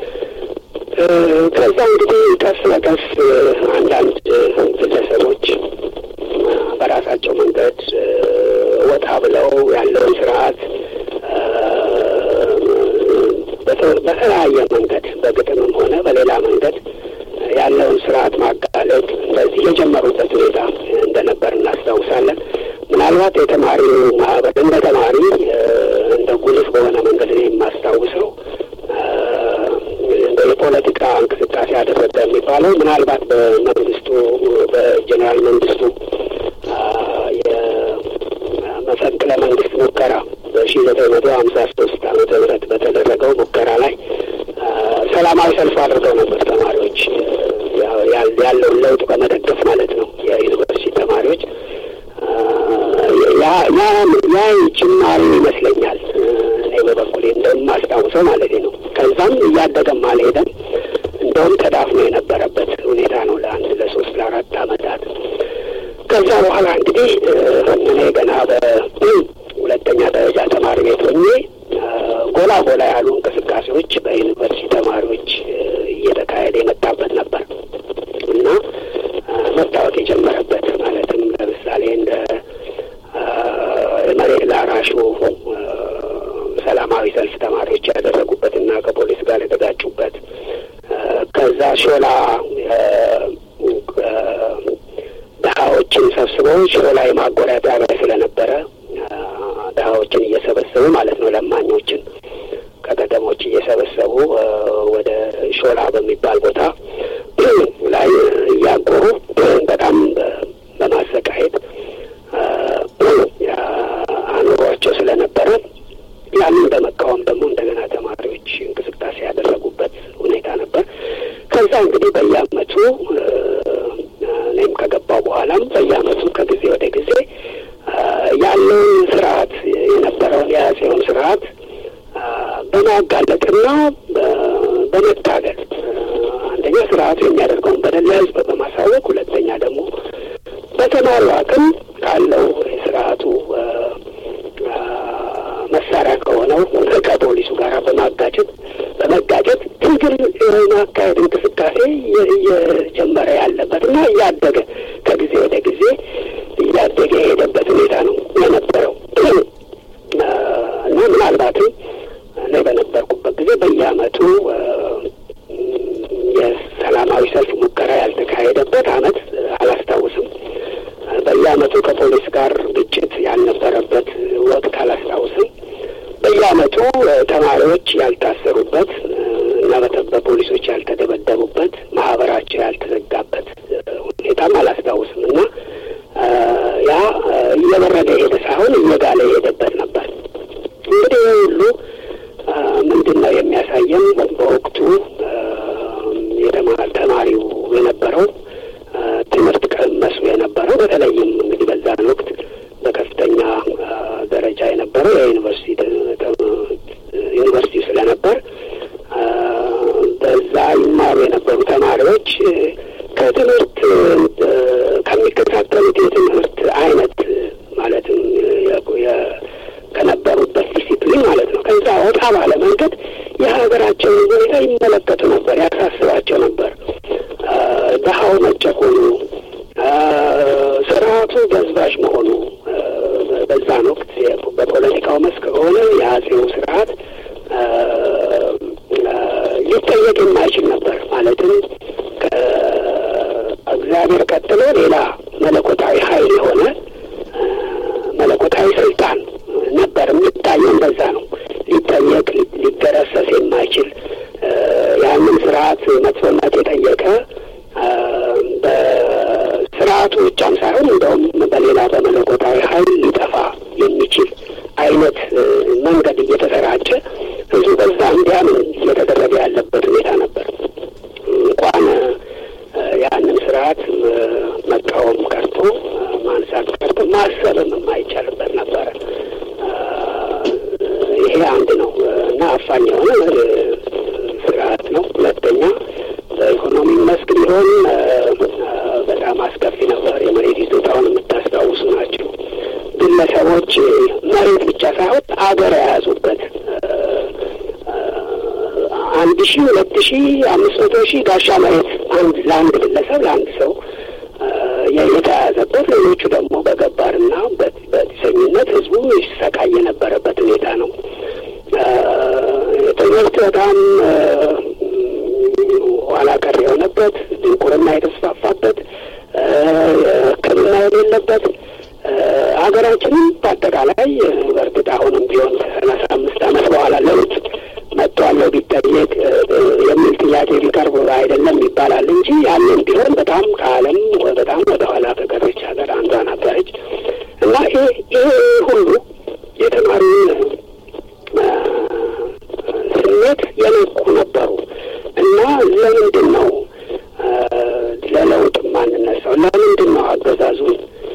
ከዛ እንግዲህ ቀስ በቀስ አንዳንድ ግለሰቦች በራሳቸው መንገድ ወጣ ብለው ያለውን ስርዓት በተለያየ መንገድ በግጥምም ሆነ በሌላ መንገድ ያለውን ስርዓት ማጋለጥ እንደዚህ የጀመሩበት ሁኔታ እንደነበር እናስታውሳለን። ምናልባት የተማሪው ማህበር እንደ ተማሪ እንደ ጉልህ በሆነ መንገድ ነው የማስታውሰው እንደ የፖለቲካ እንቅስቃሴ አደረገ የሚባለው ምናልባት በመንግስቱ በጀኔራል መንግስቱ የመፈንቅለ መንግስት ሙከራ በሺ ዘጠኝ መቶ ሀምሳ ሶስት ዓመተ ምህረት በተደረገው ሙከራ ላይ ሰላማዊ ሰልፍ አድርገው ነበር ተማሪዎች ያለውን ለውጥ በመደገፍ ማለት ነው። የዩኒቨርሲቲ ተማሪዎች ያ ጅማሬ ይመስለኛል እኔ በበኩሌ እንደማስታውሰው ማለት ነው። ከዛም እያደገም አልሄደም። እንደውም ተዳፍኖ የነበረበት ሁኔታ ነው ለአንድ ለሶስት ለአራት አመታት። ከዛ በኋላ እንግዲህ እኔ ገና በሁለተኛ ደረጃ ተማሪ ቤት ሆኜ ጎላ ጎላ ያሉ እንቅስቃሴዎች በዩኒቨርሲቲ ተማሪዎች እየተካሄደ የመጣበት ነበር እና መታወቅ የጀመረበት ማለትም ለምሳሌ እንደ መሬት ላራሹ ሰላማዊ ሰልፍ ተማሪዎች ያደረጉበት እና ከፖሊስ ጋር የተጋጩበት ከዛ ሾላ ድሀዎችን ሰብስበው ሾላ የማጎሪያ ጣቢያ ስለነበረ ድሀዎችን እየሰበሰቡ ማለት ነው ለማኞችን ከከተሞች እየሰበሰቡ ወደ ሾላ በሚባል ቦታ ላይ እያጎሩ በጣም በማሰቃየት አኑሯቸው ስለነበረ ያንን በመቃወም ደግሞ እንደገና ተማሪዎች እንቅስቃሴ ያደረጉበት ሁኔታ ነበር። ከዛ እንግዲህ በየአመቱ እኔም ከገባው በኋላም በየአመቱ ከጊዜ ወደ ጊዜ ያለውን ስርዓት የነበረውን የአጼውን ስርዓት በማጋለጥና በመታገል አንደኛ ስርዓቱ የሚያደርገውን በደል ለህዝብ በማሳወቅ ሁለተኛ ደግሞ በተማሪው አቅም ካለው የስርዓቱ መሳሪያ ከሆነው ከፖሊሱ ጋር በማጋጨት በመጋጨት ትግል ማካሄድ እንቅስቃሴ እየጀመረ ያለበት እና እያደገ ከጊዜ ወደ ጊዜ እያደገ የሄደበት ሁኔታ ነው የነበረው እና ምናልባትም እኔ በነበርኩበት ጊዜ በየአመቱ የሰላማዊ ሰልፍ ሙከራ ያልተካሄደበት አመት አላስታውስም። በየአመቱ ከፖሊስ ጋር ግጭት ያልነበረበት ወቅት አላስታውስም። በየአመቱ ተማሪዎች ያልታሰሩበት እና በፖሊሶች ያልተደበደቡበት ማህበራቸው ያልተዘጋበት ሁኔታም አላስታውስም እና ያ እየበረደ የሄደ ሳይሆን እየጋለ የሄደበት ነበር። እንግዲህ ይህ ሁሉ ምንድን ነው የሚያሳየን? በወቅቱ የተማር ተማሪው የነበረው ትምህርት ቀመሱ የነበረው በተለይም እንግዲህ በዛን ወቅት በከፍተኛ ደረጃ የነበረው የዩኒቨርሲቲ ዩኒቨርሲቲ ስለነበር በዛ ይማሩ የነበሩ ተማሪዎች ከትምህርት ከሚከታተሉት የትምህርት አይነት ማለትም ከነበሩበት ዲሲፕሊን ማለት ነው ከዛ ወጣ ባለ መንገድ የሀገራቸውን ሁኔታ ይመለከቱ ነበር፣ ያሳስባቸው ነበር። ድሀው መጨቆኑ፣ ስርዓቱ በዝባዥ መሆኑ በዛን ወቅት በፖለቲካው መስክ ከሆነ የአጼው ስርዓት ሊጠየቅ የማይችል ነበር። ማለትም ከእግዚአብሔር ቀጥሎ ሌላ መለኮታዊ ኃይል የሆነ መለኮታዊ ስልጣን ነበር የሚታየው። እንደዛ ነው። ሊጠየቅ ሊገረሰስ የማይችል ያንን ስርዓት መጥፎነት የጠየቀ በስርዓቱ ብቻም ሳይሆን እንደውም በሌላ በመለኮታዊ ኃይል ሊጠፋ የሚችል አይነት መንገድ እየተሰራጨ ህዝቡ በዛ እንዲያምን እየተደረገ ያለበት ሁኔታ ነበር። እንኳን ያንን ስርዓት መቃወም ቀርቶ ማንሳት ቀርቶ ማሰብም የማይቻልበት ነበረ። ይሄ አንድ ነው እና አፋኝ የሆነ ስርዓት ነው። ሁለተኛ በኢኮኖሚ መስክ ቢሆን በጣም አስከፊ ነበር። የመሬት ይዞታውን የምታስታውሱ ናቸው። ግለሰቦች መሬት ብቻ ሳይሆን አገር የያዙበት አንድ ሺህ ሁለት ሺህ አምስት መቶ ሺህ ጋሻ መሬት አንድ ለአንድ ግለሰብ ለአንድ ሰው የተያዘበት ሌሎቹ ደግሞ በገባርና በጢሰኝነት ህዝቡ ይሰቃይ የነበረበት ሁኔታ ነው። ትምህርት በጣም ኋላ ቀር የሆነበት፣ ድንቁርና የተስፋፋበት፣ ሕክምና የሌለበት ሀገራችንም በአጠቃላይ በእርግጥ አሁንም ቢሆን ከሰላሳ አምስት ዓመት በኋላ ለውጥ መጥቷለሁ ቢጠየቅ የሚል ጥያቄ ቢቀርብ አይደለም ይባላል እንጂ ያንን ቢሆን በጣም ከዓለም በጣም ወደ ኋላ ከቀረች ሀገር አንዷ ነበረች እና ይሄ ሁሉ የተማሪውን ስሜት የነኩ ነበሩ እና ለምንድን ነው ለለውጥ ማንነሳው? ለምንድን ነው አገዛዙን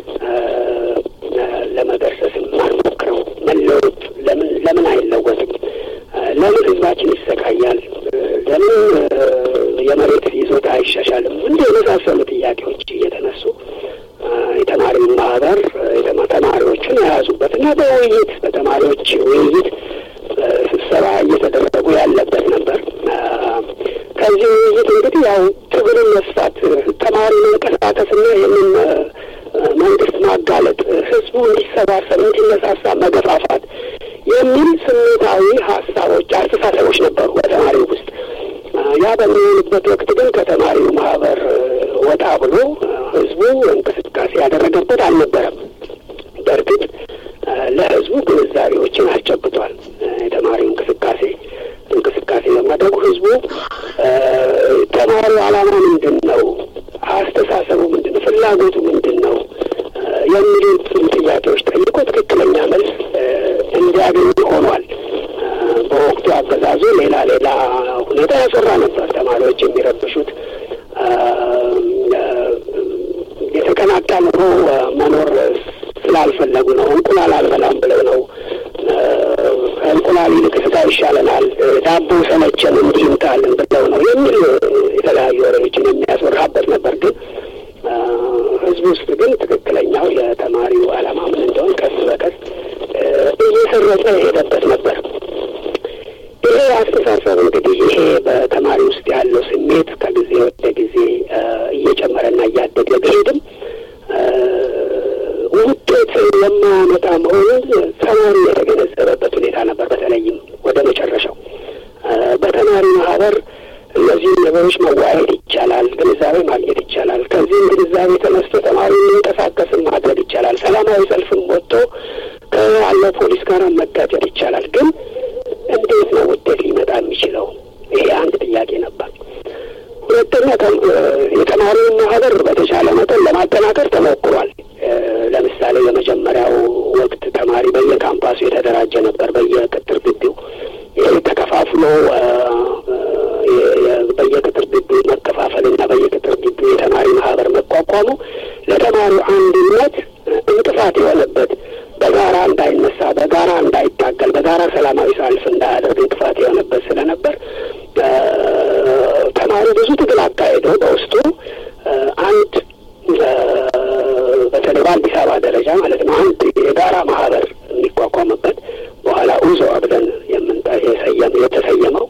ለመገርሰስ የማንሞክረው? መለወጥ ለምን ለምን አይለወጥም? ለምን ህዝባችን ይሰቃያል? ለምን የመሬት ይዞታ አይሻሻልም? እንዲህ የመሳሰሉ ጥያቄዎች እየተነሱ የተማሪውን ማህበር ተማሪዎቹን የያዙበት እና በውይይት በተማሪዎች ውይይት ስብሰባ እየተደረጉ ያለበት ነበር። ከዚህ ውይይት እንግዲህ ያው ትግልን መስፋት፣ ተማሪ መንቀሳቀስና ይህንን መንግስት ማጋለጥ፣ ህዝቡ እንዲሰባሰብ እንዲነሳሳ መገፋፋት የሚል ስሜታዊ ሀሳቦች፣ አስተሳሰቦች ነበሩ በተማሪው ውስጥ። ያ በሚሆንበት ወቅት ግን ከተማሪው ማህበር ወጣ ብሎ ህዝቡ እንቅስቃሴ ያደረገበት አልነበረም። በእርግጥ ለህዝቡ ግንዛቤዎችን አስጨብጧል። የተማሪው እንቅስቃሴ እንቅስቃሴ በማድረጉ ህዝቡ ተማሪው ዓላማ ምንድን ነው፣ አስተሳሰቡ ምንድን ነው፣ ፍላጎቱ ምንድን ነው የሚሉትን ጥያቄዎች ጠይቆ ትክክለኛ መልስ እንዲያገኙ ሆኗል። በወቅቱ አገዛዙ ሌላ ሌላ ሁኔታ ያሰራ ነበር። ተማሪዎች የሚረብሹት የተቀናቃ ኑሮ መኖር ስላልፈለጉ ነው። እንቁላል አልበላም ብለው ነው። ከእንቁላል ይልቅ ስጋ ይሻለናል፣ ዳቦ ሰለቸን፣ እንዲህ ይምጣልን ብለው ነው የሚል የተለያዩ ወሬዎችን የሚያስወራበት ነበር። ግን ህዝብ ውስጥ ግን ትክክለኛው የተማሪው ዓላማ ምን እንደሆን ቀስ በቀስ እየሰረጸ የሄደበት ነበር። ይሄ አስተሳሰብ እንግዲህ ይሄ በተማሪ ውስጥ ያለው ስሜት ከጊዜ ወደ ጊዜ እየጨመረና እያደገ ቢሄድም ውጤት የማያመጣ መሆኑን ተማሪ የተገነዘበበት ሁኔታ ነበር። በተለይም ወደ መጨረሻው በተማሪ ማህበር እነዚህ ነገሮች መዋየት ይቻላል፣ ግንዛቤ ማግኘት ይቻላል። ከዚህም ግንዛቤ ተነስቶ ተማሪ የሚንቀሳቀስም ማድረግ ይቻላል። ሰላማዊ ሰልፍም ወጥቶ ከአለው ፖሊስ ጋር መጋጨት ይቻላል። ግን እንዴት ነው ውጤት ሊመጣ የሚችለው? ይሄ አንድ ጥያቄ ነበር። ሁለተኛ የተማሪውን ማህበር በተቻለ መጠን ለማጠናከር ተሞክሯል። ለምሳሌ የመጀመሪያው ወቅት ተማሪ በየካምፓሱ የተደራጀ ነበር። በየቅጥር ግቢው ይህ ተከፋፍሎ በየቅጥር ግቢው መከፋፈል እና በየቅጥር ግቢው የተማሪ ማህበር መቋቋሙ ለተማሪው አንድነት እንቅፋት የሆነበት በጋራ እንዳይነሳ፣ በጋራ እንዳይታገል፣ በጋራ ሰላማዊ ሰልፍ እንዳያደርግ እንቅፋት የሆነበት ስለነበር ተማሪ ብዙ ትግል አካሄዶ በውስጡ አንድ በተለይ በአዲስ አበባ ደረጃ ማለት ነው አንድ የጋራ ማህበር የሚቋቋምበት በኋላ ኡዞ ብለን የምንጠ የሰየም የተሰየመው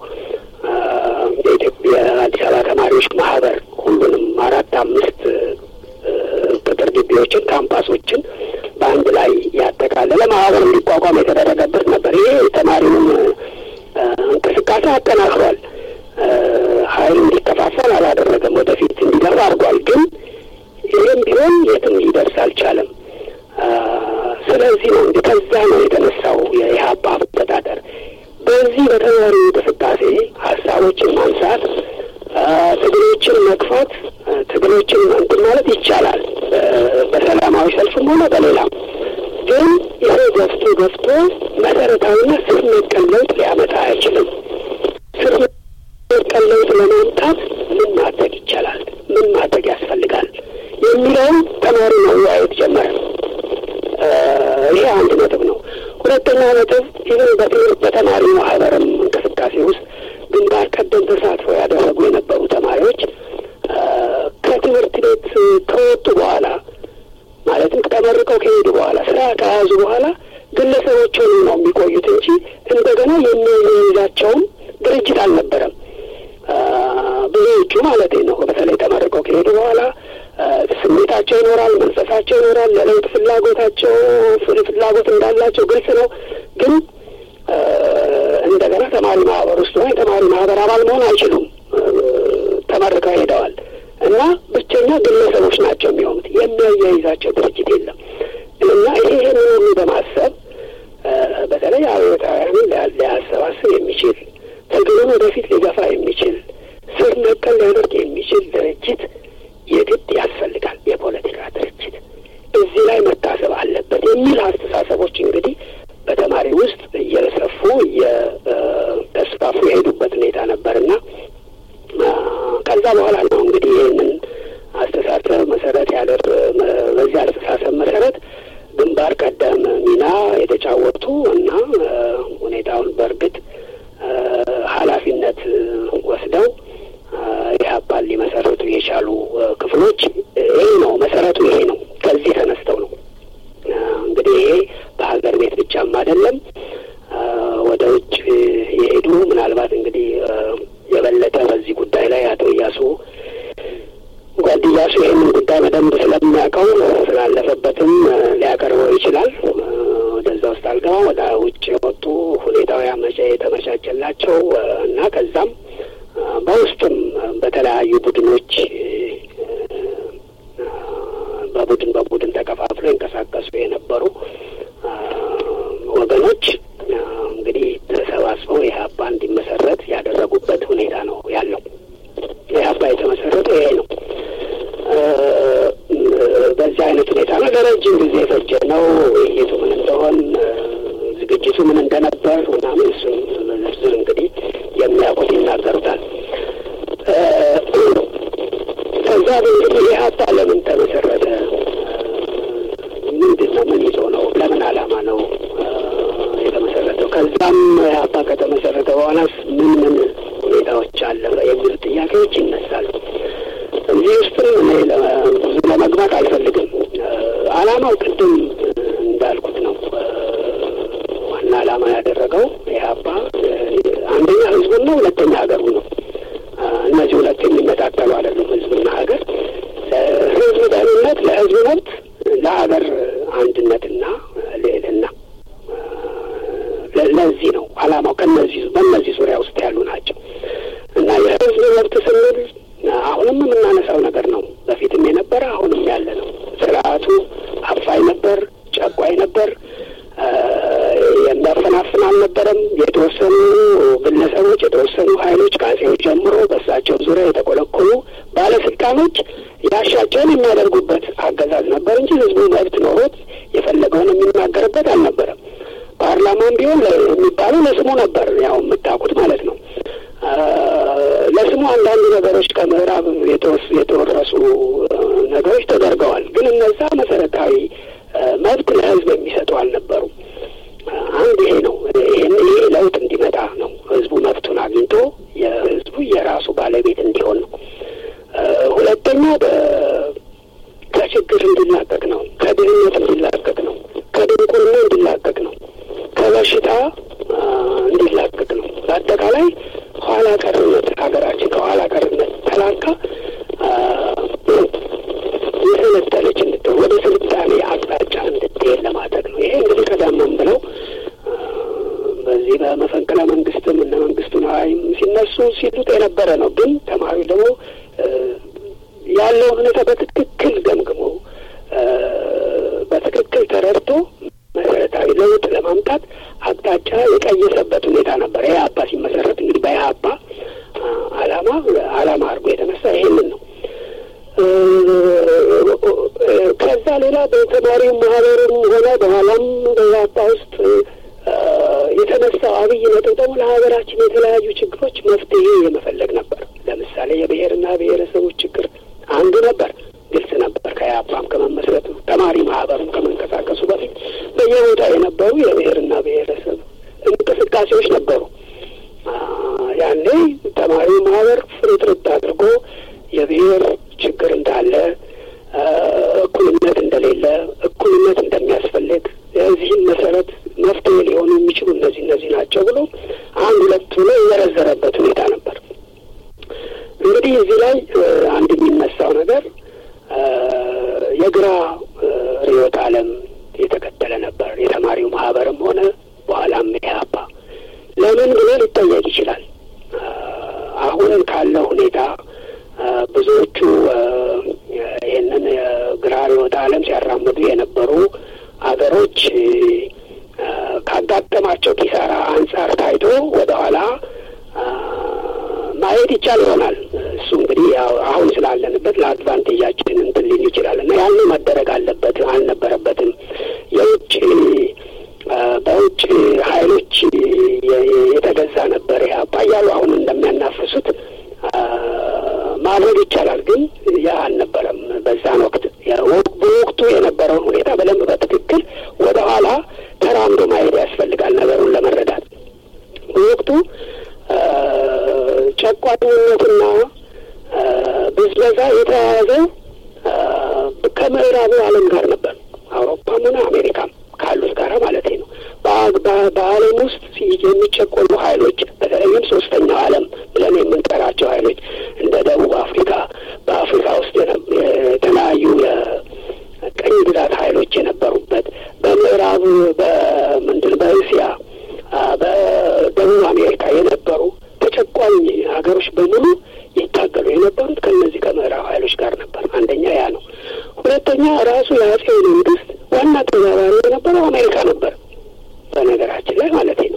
የአዲስ አበባ ተማሪዎች ማህበር ሁሉንም አራት አምስት ቅጥር ግቢዎችን ካምፓሶችን በአንድ ላይ ያጠቃለለ ማህበር እንዲቋቋም የተደረገበት ነበር። ይሄ ተማሪውን እንቅስቃሴ አጠናክሯል። ኃይል እንዲከፋፈል አላደረገም። ወደፊት እንዲገባ አድርጓል። ግን ይህም ቢሆን የትም ሊደርስ አልቻለም። ስለዚህ ነው እንግዲህ ከዛ ነው የተነሳው የኢህአፓ አስተዳደር። በዚህ በተማሪ እንቅስቃሴ ሀሳቦችን ማንሳት፣ ትግሎችን መግፋት፣ ትግሎችን እንትን ማለት ይቻላል። በሰላማዊ ሰልፍም ሆነ በሌላም ግን ይሄ ገፍቶ ገፍቶ መሰረታዊና ስር ነቀል ለውጥ ሊያመጣ አይችልም። ስር ነቀል ለውጥ ለማምጣት ምን ማድረግ ይቻላል? ምን ማድረግ ያስፈልጋል? የሚለውን ተማሪ መወያየት ጀመረ። ይሄ አንድ ነጥብ ነው። ሁለተኛ ነጥብ ይህን በትምህርት በተማሪ ማህበርም እንቅስቃሴ ውስጥ ግንባር ቀደም ተሳትፎ ያደረጉ የነበሩ ተማሪዎች ከትምህርት ቤት ከወጡ በኋላ ማለትም ተመርቀው ከሄዱ በኋላ ስራ ከያዙ በኋላ ግለሰቦች ሆኑ ነው የሚቆዩት እንጂ እንደገና የሚይዛቸውም ድርጅት አልነበረም። ብዙዎቹ ማለት ነው። በተለይ ተመርቀው ከሄዱ በኋላ ስሜታቸው ይኖራል፣ መንፈሳቸው ይኖራል፣ ለለውጥ ፍላጎታቸው ፍላጎት እንዳላቸው ግልጽ ነው። ግን እንደገና ተማሪ ማህበር ውስጥ ሆነ የተማሪ ማህበር አባል መሆን አይችሉም። ተመርቀው ሄደዋል እና ብቸኛ ግለሰቦች ናቸው የሚሆኑት። የሚያያይዛቸው ድርጅት የለም እና ይሄ ይህንን ሁሉ በማሰብ በተለይ አብዮታውያንን ሊያሰባስብ የሚችል ትግሉን ወደፊት ሊገፋ የሚችል ስር ነቀል ሊያደርግ የሚችል ድርጅት የግድ ያስፈልጋል። የፖለቲካ ድርጅት እዚህ ላይ መታሰብ አለበት የሚል አስተሳሰቦች እንግዲህ በተማሪ ውስጥ እየሰፉ እየተስፋፉ የሄዱበት ሁኔታ ነበርና ከዛ በኋላ ነው እንግዲህ ይህንን አስተሳሰብ መሰረት ያደር በዚህ አስተሳሰብ መሰረት ግንባር ቀደም ሚና የተጫወቱ እና ሁኔታውን በእርግጥ ኃላፊነት ወስደው ኢህአፓን ሊመሰረቱ የቻሉ ክፍሎች ይሄ ነው መሰረቱ፣ ይሄ ነው። ከዚህ ተነስተው ነው እንግዲህ ይሄ በሀገር ቤት ብቻም አይደለም ወደ ውጭ የሄዱ ምናልባት እንግዲህ የበለጠ በዚህ ጉዳይ ላይ አቶ እያሱ ጓድ እያሱ ይህንን ጉዳይ በደንብ ስለሚያውቀው ስላለፈበትም ሊያቀርበው ይችላል። ወደዛ ውስጥ አልገባም። ወደ ውጭ የወጡ ሁኔታው ያመቻ የተመቻቸላቸው እና ከዛም በውስጥም በተለያዩ ቡድኖች በቡድን በቡድን ተከፋፍሎ ይንቀሳቀሱ የነበሩ ወገኖች እንግዲህ ተሰባስበው ኢህአፓ እንዲመሰረት ያደረጉበት ሁኔታ ነው ያለው። ኢህአፓ የተመሰረተው ይሄ ነው። በዚህ አይነት ሁኔታ ነው። ለረጅም ጊዜ የፈጀ ነው። ውይይቱ ምን እንደሆን ዝግጅቱ ምን እንደነበር ምናምን እሱን በዝርዝር እንግዲህ የሚያውቁት ይናገሩታል። ከዛ እንግዲህ ኢህአፓ ለምን ተመሰረተ? ምንድን ነው? ምን ይዞ ነው? ለምን ዓላማ ነው የተመሰረተው? ከዛም ኢህአፓ ከተመሰረተ በኋላስ ምን ምን ሁኔታዎች አለ የሚሉ ጥያቄዎች ይነሳሉ። እዚህ ውስጥም እኔ ብዙ ለመግባት አልፈልግም። ዓላማው ቅድም እንዳልኩት ነው። ዋና ዓላማ ያደረገው ኢህአፓ አንደኛ ህዝቡን ነው፣ ሁለተኛ ሀገሩ ነው። እነዚህ ሁለት የሚነጣጠሉ አይደሉም። ህዝብና ሀገር ለህዝብ ደህንነት፣ ለህዝብ መብት፣ ለሀገር አንድነትና ልዕልና ለዚህ ነው ዓላማው። ከነዚህ በእነዚህ ዙሪያ ውስጥ ያሉ ናቸው እና የህዝብ መብት ስንል አሁንም የምናነሳው ነገር ነው። በፊትም የነበረ አሁንም ያለ ነው። ስርዓቱ አፋኝ ነበር፣ ጨቋኝ ነበር፣ የሚያፈናፍን አልነበረም። የተወሰኑ ግለሰቦች፣ የተወሰኑ ሀይሎች ከአጼው ጀምሮ በእሳቸው ዙሪያ የተቆለቆሉ ባለስልጣኖች ያሻቸውን የሚያደርጉበት አገዛዝ ነበር እንጂ ህዝቡ መብት ኖሮት የፈለገውን የሚናገርበት አልነበረም። ፓርላማም ቢሆን የሚባለው ለስሙ ነበር፣ ያው የምታውቁት ማለት ነው። ለስሙ አንዳንድ ነገሮች ከምዕራብ የተወረሱ ነገሮች ተደርገዋል። ግን እነዛ መሰረታዊ መብት ለህዝብ የሚሰጡ አልነበሩም። አንድ ይሄ ነው። ይህን ይሄ ለውጥ እንዲመጣ ነው። ህዝቡ መብቱን አግኝቶ የህዝቡ የራሱ ባለቤት እንዲሆን ነው። ሁለተኛ ከችግር እንዲላቀቅ ነው። ከድህነት እንዲላቀቅ ነው። ከድንቁርና እንዲላቀቅ ነው። ከበሽታ እንዲላቀቅ ነው። በአጠቃላይ ኋላ ቀርነት ሀገራችን ከኋላ ቀርነት ተላካ የሰለጠነች እንድትሆን ወደ ስልጣኔ አቅጣጫ እንድትሄድ ለማድረግ ነው። ይሄ እንግዲህ ቀደምም ብለው በዚህ በመፈንቅለ መንግስትም እነ መንግስቱ ነዋይም ሲነሱ ሲሉት የነበረ ነው። ግን ተማሪው ደግሞ ያለውን ሁኔታ በትክክል ገምግሞ በትክክል ተረድቶ መሰረታዊ ለውጥ ለማምጣት አቅጣጫ የቀየሰበት ሁኔታ ነበር። ኢህአፓ ሲመሰረት እንግዲህ በኢህአፓ አላማ አላማ አድርጎ የተነሳ ይሄንን ነው። ሌላ በተማሪው ማህበርም ሆነ በኋላም በኢህአፓ ውስጥ የተነሳው አብይ ነጥብ ደግሞ ለሀገራችን የተለያዩ ችግሮች መፍትሄ የመፈለግ ነበር። ለምሳሌ የብሔርና ብሔረሰቦች ችግር አንዱ ነበር። ግልጽ ነበር። ከኢህአፓም ከመመስረቱ ተማሪ ማህበሩም ከመንቀሳቀሱ በፊት በየቦታ የነበሩ የብሔርና ብሔረሰብ እንቅስቃሴዎች ነበሩ። ያኔ ተማሪው ማህበር ፍርጥርጥ አድርጎ የብሔር ችግር እንዳለ፣ እኩልነት እንደሌለ፣ እኩልነት እንደሚያስፈልግ የዚህም መሰረት መፍትሄ ሊሆኑ የሚችሉ እነዚህ እነዚህ ናቸው ብሎ አንድ ሁለት ብሎ የዘረዘረበት ሁኔታ ነበር። እንግዲህ እዚህ ላይ አንድ የሚነሳው ነገር የግራ ርዕዮተ ዓለም የተከተለ ነበር የተማሪው ማህበርም ሆነ በኋላም ኢህአፓ። ለምን ብሎ ሊጠየቅ ይችላል። አሁን ካለው ሁኔታ ብዙዎቹ ይህንን የግራ ርዕዮተ ዓለም ሲያራምዱ የነበሩ አገሮች ካጋጠማቸው ኪሳራ አንጻር ታይቶ ወደኋላ ማየት ይቻል ይሆናል። እሱ እንግዲህ አሁን ስላለንበት ለአድቫንቴጃችን እንትን ሊል ይችላል እና ያን መደረግ አለበት አልነበረበትም። የውጭ በውጭ ኃይሎች የተገዛ ነበር ኢህአፓ እያሉ አሁን እንደሚያናፍሱት ማድረግ ይቻላል። ግን ያ አልነበረም። በዛን ወቅት በወቅቱ የነበረውን ሁኔታ በደንብ በትክክል ወደ ኋላ ተራምዶ ማየት ያስፈልጋል ነገሩን ለመረዳት በወቅቱ ጨቋኝነትና ብዝበዛ የተያያዘው ከምዕራቡ ዓለም ጋር ነበር። አውሮፓም ሆነ አሜሪካም ካሉት ጋር ማለት ነው። በዓለም ውስጥ የሚጨቆኑ ኃይሎች በተለይም ሶስተኛው ዓለም ብለን የምንጠራቸው ኃይሎች እንደ ደቡብ አፍሪካ፣ በአፍሪካ ውስጥ የተለያዩ የቀኝ ግዛት ኃይሎች የነበሩበት በምዕራብ በምንድን በእስያ በደቡብ አሜሪካ የነበሩ ተጨቋኝ ሀገሮች በሙሉ ይታገሉ የነበሩት ከእነዚህ ከምዕራብ ኃይሎች ጋር ነበር። አንደኛ ያ ነው። ሁለተኛ ራሱ የአጼው መንግስት ዋና ተባባሪ የነበረው አሜሪካ ነበር። በነገራችን ላይ ማለት ነው።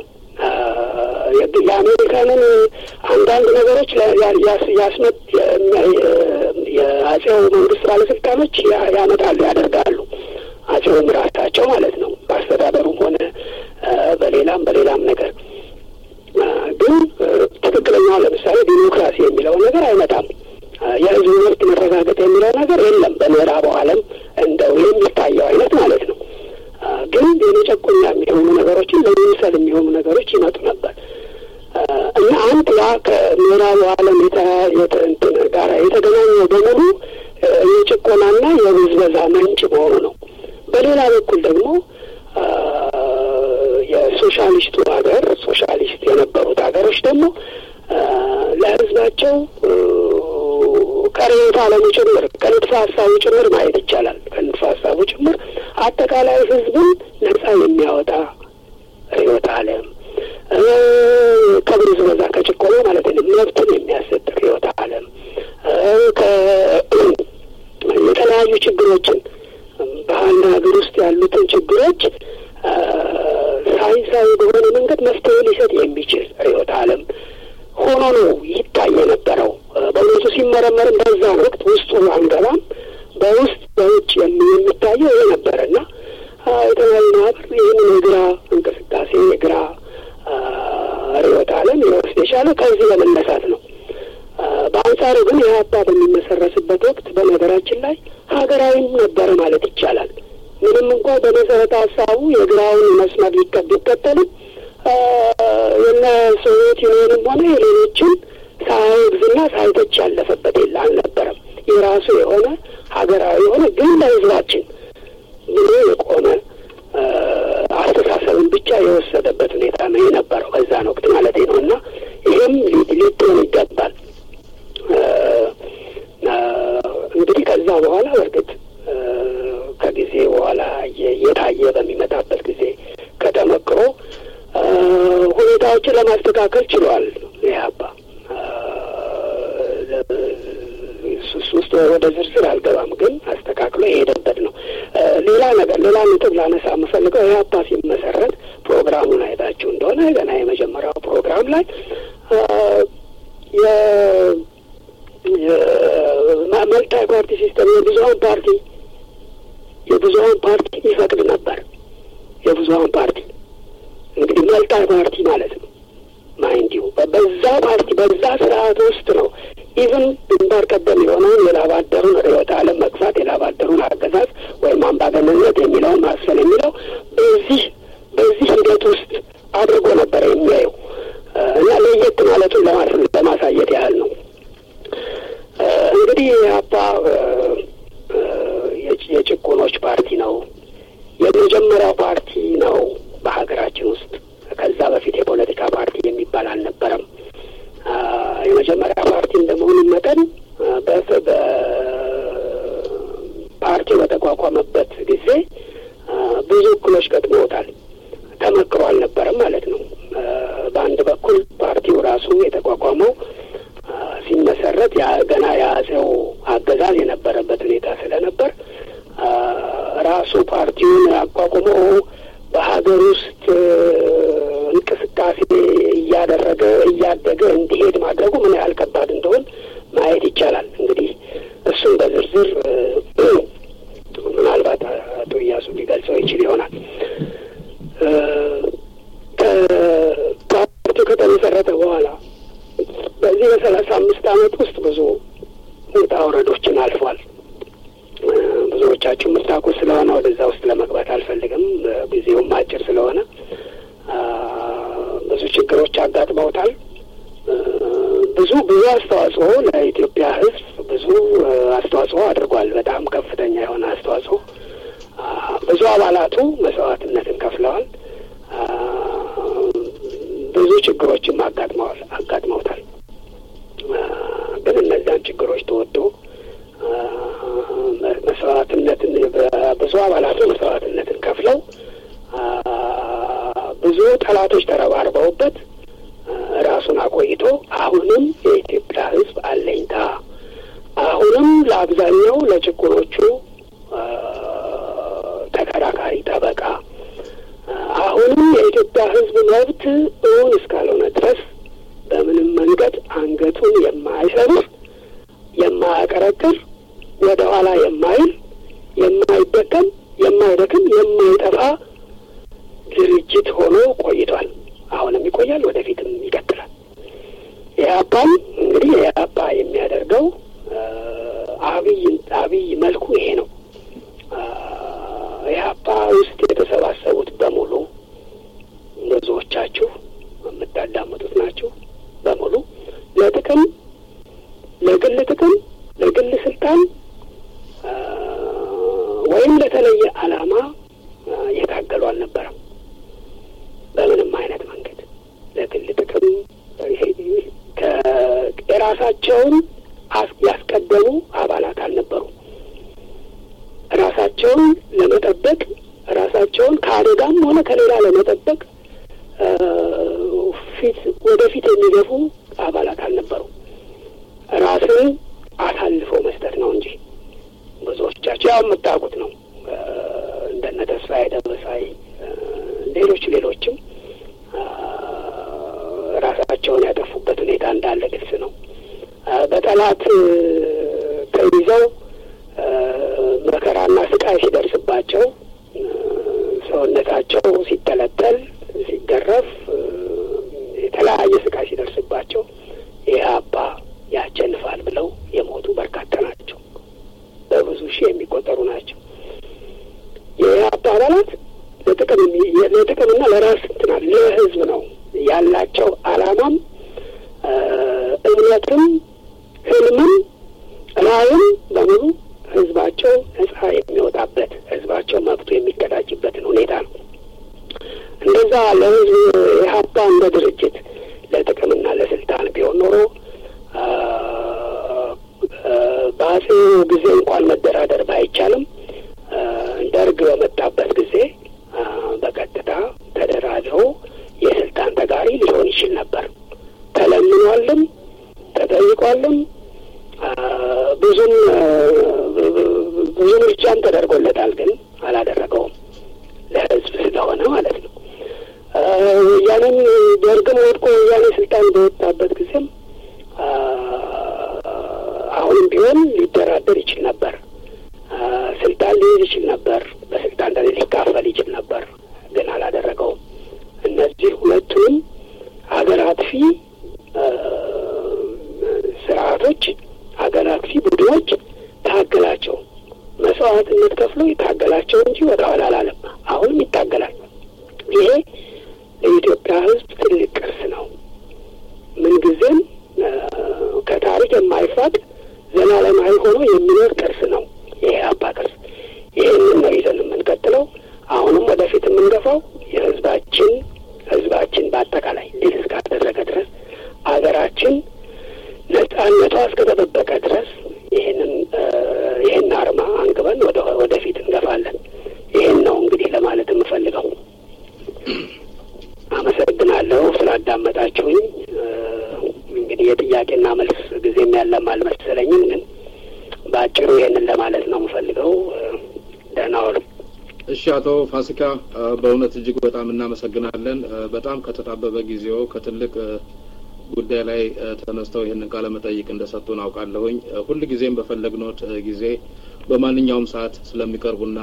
የአሜሪካንን አንዳንድ ነገሮች ያስመጥ የአጼው መንግስት ባለስልጣኖች ያመጣሉ፣ ያደርጋሉ። አጼውም ራሳቸው ማለት ነው። በአስተዳደሩም ሆነ በሌላም በሌላም ነገር ግን ትክክለኛው ለምሳሌ ዲሞክራሲ የሚለው ነገር አይመጣም። የህዝብ መብት መረጋገጥ የሚለው ነገር የለም። በምዕራቡ ዓለም እንደው የሚታየው አይነት ማለት ነው። ግን የመጨቆኛ የሚሆኑ ነገሮችን ለመምሰል የሚሆኑ ነገሮች ይመጡ ነበር እና አንድ ያ ከምዕራቡ ዓለም ጋር የተገናኘው በሙሉ የጭቆናና የብዝበዛ ምንጭ መሆኑ ነው። በሌላ በኩል ደግሞ የሶሻሊስቱ ሀገር ሶሻሊስት የነበሩት ሀገሮች ደግሞ ለህዝባቸው ከርዕዮተ ዓለሙ ጭምር ከንድፈ ሀሳቡ ጭምር ማየት ይቻላል። ከንድፈ ሀሳቡ ጭምር አጠቃላይ ህዝብን ነጻ የሚያወጣ ርዕዮተ ዓለም ከብዝበዛ ከጭቆና ማለት ነው መብትን የሚያሰጥ ርዕዮተ ዓለም የተለያዩ ችግሮችን በአንድ ሀገር ውስጥ ያሉትን ችግሮች ሳይንሳዊ በሆነ መንገድ መፍትሄ ሊሰጥ የሚችል ርዕዮተ ዓለም ሆኖ ነው ይታይ የነበረው። በእውነቱ ሲመረመርም በዛ ወቅት ውስጡ አንገባም። በውስጥ በውጭ የሚታየው ይሄ ነበረ እና የተለያዩ ማህበር ይህንን የግራ እንቅስቃሴ የግራ ርዕዮተ ዓለም ሊወስድ የቻለ ከዚህ በመነሳት ነው። በአንጻሩ ግን ኢህአፓ በሚመሰረትበት ወቅት በነገራችን ላይ ሀገራዊም ነበረ ማለት ይቻላል። ምንም እንኳ በመሰረተ ሀሳቡ የግራውን መስመር ሊቀብ ቢከተልም የነ ሶቪየት ዩኒየንም ሆነ የሌሎችን ሳያወግዝና ሳይተች ያለፈበት የለ አልነበረም። የራሱ የሆነ ሀገራዊ የሆነ ግን ለህዝባችን ብሎ የቆመ አስተሳሰብን ብቻ የወሰደበት ሁኔታ ነው የነበረው በዛን ወቅት ማለት ነው እና ይህም ሊሆን ይገባል። እንግዲህ ከዛ በኋላ በእርግጥ ከጊዜ በኋላ እየታየ በሚመጣበት ጊዜ ከተመክሮ ሁኔታዎችን ለማስተካከል ችሏል ኢህአፓ። ውስጥ ወደ ዝርዝር አልገባም፣ ግን አስተካክሎ የሄደበት ነው። ሌላ ነገር ሌላ ነጥብ ላነሳ የምፈልገው ኢህአፓ ሲመሰረት ፕሮግራሙን አይታችሁ እንደሆነ ገና የመጀመሪያው ፕሮግራም ላይ መልታይ ፓርቲ ሲስተም የብዙሀን ፓርቲ የብዙሀን ፓርቲ ይፈቅድ ነበር። የብዙሀን ፓርቲ እንግዲህ መልጣይ ፓርቲ ማለት ነው። ማይንዲሁ በዛ ፓርቲ በዛ ስርዓት ውስጥ ነው ኢቭን ግንባር ቀደም የሆነውን የላባደሩን ርዕዮተ ዓለም መግፋት የላባደሩን አገዛዝ ወይም አምባገነንነት የሚለውን ማስፈን የሚለው በዚህ በዚህ ሂደት ውስጥ አድርጎ ነበረ የሚያየው እና ለየት ማለቱን ለማሳየት ያህል ነው። እንግዲህ የአባ የጭቁኖች ፓርቲ ነው። የመጀመሪያው ፓርቲ ነው በሀገራችን ውስጥ። ከዛ በፊት የፖለቲካ ፓርቲ የሚባል አልነበረም። የመጀመሪያ ፓርቲ እንደመሆኑ መጠን ፓርቲው በተቋቋመበት ጊዜ ብዙ እክሎች ገጥመውታል። ተመክሮ አልነበረም ማለት ነው። በአንድ በኩል ፓርቲው ራሱ የተቋቋመው ሲመሰረት ገና የአጼው አገዛዝ የነበረበት ሁኔታ ስለነበር ራሱ ፓርቲውን አቋቁሞ በሀገር ውስጥ እንቅስቃሴ እያደረገ እያደገ እንዲሄድ ማድረጉ ምን ያህል ከባድ እንደሆን ማየት ይቻላል። እንግዲህ እሱን በዝርዝር ምናልባት አቶ እያሱ ሊገልጸው ይችል ይሆናል። ፓርቲው ከተመሰረተ በኋላ በዚህ በሰላሳ አምስት ዓመት ውስጥ ብዙ ውጣ ውረዶችን አልፏል። ብዙዎቻችሁ የምታውቁ ስለሆነ ወደዛ ውስጥ ለመግባት አልፈልግም። ጊዜውም አጭር ስለሆነ ብዙ ችግሮች አጋጥመውታል። ብዙ ብዙ አስተዋጽኦ ለኢትዮጵያ ሕዝብ ብዙ አስተዋጽኦ አድርጓል። በጣም ከፍተኛ የሆነ አስተዋጽኦ። ብዙ አባላቱ መስዋዕትነትን ከፍለዋል። ብዙ ችግሮችም አጋጥመዋል አጋጥመውታል። ግን እነዚያን ችግሮች ተወጥቶ መስዋዕትነትን ብዙ አባላቱ መስዋዕትነትን ከፍለው ብዙ ጠላቶች ተረባርበውበት ራሱን አቆይቶ አሁንም የኢትዮጵያ ሕዝብ አለኝታ አሁንም ለአብዛኛው ለችግሮቹ ተከራካሪ ጠበቃ አሁንም የኢትዮጵያ ሕዝብ መብት እውን እስካልሆነ ድረስ በምንም መንገድ አንገቱን የማይሰብር የማያቀረቅር ወደ ኋላ የማይል የማይደከም የማይደክም የማይጠፋ ድርጅት ሆኖ ቆይቷል። አሁንም ይቆያል፣ ወደፊትም ይቀጥላል። ኢህአፓም እንግዲህ ኢህአፓ የሚያደርገው አብይ አብይ መልኩ ይሄ ነው። ኢህአፓ ውስጥ የተሰባሰቡት በሙሉ ብዙዎቻችሁ የምታዳምጡት ናቸው። በሙሉ ለጥቅም ለግል ጥቅም ለግል ስልጣን ወይም ለተለየ ዓላማ የታገሉ አልነበረም። በምንም አይነት መንገድ ለግል ጥቅም የራሳቸውን ያስቀደሙ አባላት አልነበሩም። ራሳቸውን ለመጠበቅ ራሳቸውን ከአደጋም ሆነ ከሌላ ለመጠበቅ ፊት ወደፊት የሚገፉ አባላት አልነበሩም። ራስን አሳልፎ መስጠት ነው እንጂ ብዙዎቻቸው ያው የምታውቁት ነው። እንደነ ተስፋዬ ደበሳይ፣ ሌሎች ሌሎችም ራሳቸውን ያጠፉበት ሁኔታ እንዳለ ግልጽ ነው። በጠላት ተይዘው መከራና ስቃይ ሲደርስባቸው ሰውነታቸው ሲተለተል፣ ሲገረፍ፣ የተለያየ ስቃይ ሲደርስባቸው ኢህአፓ ያሸንፋል ብለው የሞቱ በርካታ ናቸው። በብዙ ሺህ የሚቆጠሩ ናቸው። የኢህአፓ አባላት ለጥቅም ለጥቅምና ለራስ እንትናል ለህዝብ ነው ያላቸው አላማም እምነትም ህልምም ራዕይም በሙሉ ህዝባቸው ነጻ የሚወጣበት ህዝባቸው መብቱ የሚቀዳጅበትን ሁኔታ ነው። እንደዛ ለህዝብ ኢህአፓ እንደ ድርጅት ለጥቅምና ለስልጣን ቢሆን ኖሮ በአጼው ጊዜ እንኳን መደራደር ባይቻልም ደርግ በመጣበት ጊዜ በቀጥታ ተደራድሮ የስልጣን ተጋሪ ሊሆን ይችል ነበር። ተለምኗልም ተጠይቋልም ብዙም ብዙ ምርጫም ተደርጎለታል፣ ግን አላደረገውም ለህዝብ ስለሆነ ማለት ነው። ወያኔም ደርግም ስርዓቶች፣ ሀገር አጥፊ ቡድኖች ታገላቸው መስዋዕትነት ከፍሎ ይታገላቸው እንጂ ወደ ኋላ አላለም። አሁንም ይታገላል። ይሄ ለኢትዮጵያ ሕዝብ ትልቅ ቅርስ ነው። ምንጊዜም ከታሪክ የማይፋቅ ዘላለማዊ ሆኖ የሚኖር ቅርስ ነው። ይሄ አባ ቅርስ ይህንን ነው ይዘን የምንቀጥለው። አሁንም ወደፊት የምንገፋው የህዝባችን ህዝባችን በአጠቃላይ ድል እስካደረገ ድረስ አገራችን ነጻነቷ እስከተጠበቀ ድረስ ይህንን ይህን አርማ አንግበን ወደ ወደፊት እንገፋለን። ይህን ነው እንግዲህ ለማለት የምፈልገው። አመሰግናለሁ ስላዳመጣችሁኝ። እንግዲህ የጥያቄና መልስ ጊዜም ያለም አልመሰለኝም፣ ግን በአጭሩ ይህንን ለማለት ነው የምፈልገው። ደህና ዋሉ። እሺ፣ አቶ ፋሲካ በእውነት እጅግ በጣም እናመሰግናለን። በጣም ከተጣበበ ጊዜው ከትልቅ ጉዳይ ላይ ተነስተው ይህንን ቃለ መጠይቅ እንደሰጡን አውቃለሁኝ። ሁል ጊዜም በፈለግኖት ጊዜ በማንኛውም ሰዓት ስለሚቀርቡና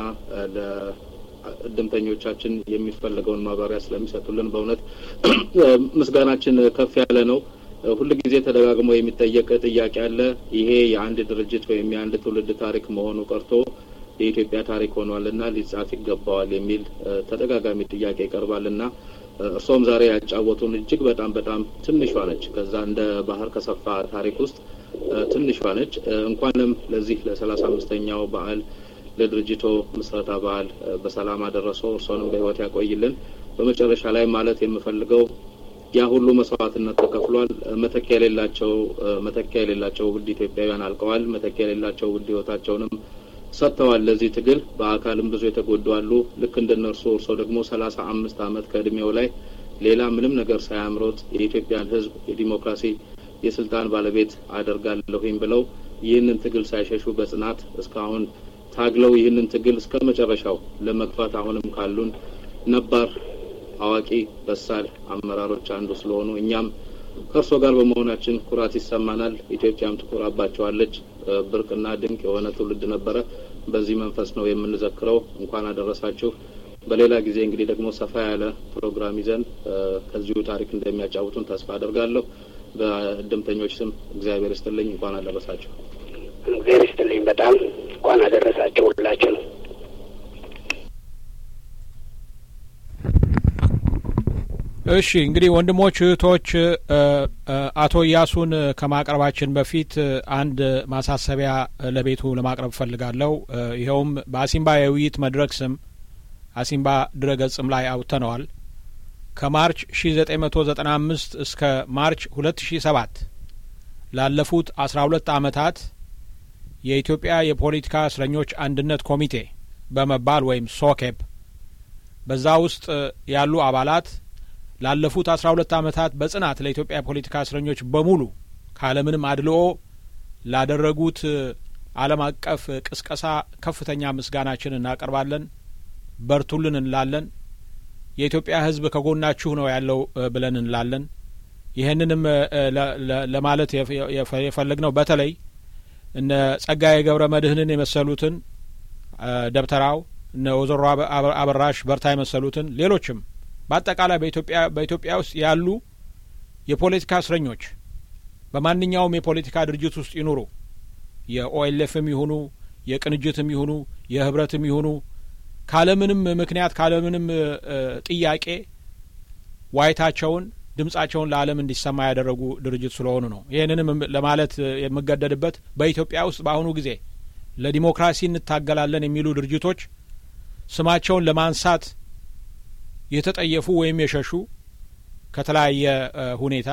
ለእድምተኞቻችን የሚፈለገውን ማብራሪያ ስለሚሰጡልን በእውነት ምስጋናችን ከፍ ያለ ነው። ሁል ጊዜ ተደጋግሞ የሚጠየቅ ጥያቄ አለ። ይሄ የአንድ ድርጅት ወይም የአንድ ትውልድ ታሪክ መሆኑ ቀርቶ የኢትዮጵያ ታሪክ ሆኗልና ሊጻፍ ይገባዋል የሚል ተደጋጋሚ ጥያቄ ይቀርባልና እርሶም ዛሬ ያጫወቱን እጅግ በጣም በጣም ትንሿ ነች። ከዛ እንደ ባህር ከሰፋ ታሪክ ውስጥ ትንሿ ነች። እንኳንም ለዚህ ለሰላሳ አምስተኛው በዓል ለድርጅቶ ምስረታ በዓል በሰላም አደረሰው። እርሶንም በሕይወት ያቆይልን። በመጨረሻ ላይ ማለት የምፈልገው ያ ሁሉ መስዋዕትነት ተከፍሏል። መተኪያ የሌላቸው መተኪያ የሌላቸው ውድ ኢትዮጵያውያን አልቀዋል። መተኪያ የሌላቸው ውድ ሕይወታቸውንም ሰጥተዋል ለዚህ ትግል። በአካልም ብዙ የተጎዱ አሉ። ልክ እንደነርሱ እርሶ ደግሞ ሰላሳ አምስት ዓመት ከእድሜው ላይ ሌላ ምንም ነገር ሳያምሮት የኢትዮጵያን ሕዝብ የዲሞክራሲ የስልጣን ባለቤት አደርጋለሁኝ ብለው ይህንን ትግል ሳይሸሹ በጽናት እስካሁን ታግለው ይህንን ትግል እስከ መጨረሻው ለመግፋት አሁንም ካሉን ነባር አዋቂ በሳል አመራሮች አንዱ ስለሆኑ እኛም ከእርሶ ጋር በመሆናችን ኩራት ይሰማናል። ኢትዮጵያም ትኮራባቸዋለች። ብርቅና ድንቅ የሆነ ትውልድ ነበረ። በዚህ መንፈስ ነው የምንዘክረው። እንኳን አደረሳችሁ። በሌላ ጊዜ እንግዲህ ደግሞ ሰፋ ያለ ፕሮግራም ይዘን ከዚሁ ታሪክ እንደሚያጫውቱን ተስፋ አደርጋለሁ። በእድምተኞች ስም እግዚአብሔር ይስጥልኝ። እንኳን አደረሳችሁ። እግዚአብሔር ይስጥልኝ። በጣም እንኳን አደረሳችሁ ሁላችሁ ነው። እሺ እንግዲህ ወንድሞች እህቶች፣ አቶ እያሱን ከማቅረባችን በፊት አንድ ማሳሰቢያ ለቤቱ ለማቅረብ እፈልጋለሁ። ይኸውም በአሲምባ የውይይት መድረክ ስም አሲምባ ድረገጽም ላይ አውጥተነዋል። ከማርች 1995 እስከ ማርች 2007 ላለፉት 12 ዓመታት የኢትዮጵያ የፖለቲካ እስረኞች አንድነት ኮሚቴ በመባል ወይም ሶኬፕ በዛ ውስጥ ያሉ አባላት ላለፉት አስራ ሁለት ዓመታት በጽናት ለኢትዮጵያ የፖለቲካ እስረኞች በሙሉ ካለምንም አድልኦ ላደረጉት ዓለም አቀፍ ቅስቀሳ ከፍተኛ ምስጋናችን እናቀርባለን። በርቱልን እንላለን። የኢትዮጵያ ሕዝብ ከጎናችሁ ነው ያለው ብለን እንላለን። ይህንንም ለማለት የፈለግነው በተለይ እነ ጸጋዬ ገብረ መድህንን የመሰሉትን ደብተራው እነ ወይዘሮ አበራሽ በርታ የመሰሉትን ሌሎችም በአጠቃላይ በኢትዮጵያ በኢትዮጵያ ውስጥ ያሉ የፖለቲካ እስረኞች በማንኛውም የፖለቲካ ድርጅት ውስጥ ይኑሩ የኦኤልኤፍም ይሁኑ የቅንጅትም ይሁኑ የህብረትም ይሁኑ ካለምንም ምክንያት ካለምንም ጥያቄ ዋይታቸውን ድምጻቸውን ለዓለም እንዲሰማ ያደረጉ ድርጅት ስለሆኑ ነው። ይህንንም ለማለት የምገደድበት በኢትዮጵያ ውስጥ በአሁኑ ጊዜ ለዲሞክራሲ እንታገላለን የሚሉ ድርጅቶች ስማቸውን ለማንሳት የተጠየፉ ወይም የሸሹ ከተለያየ ሁኔታ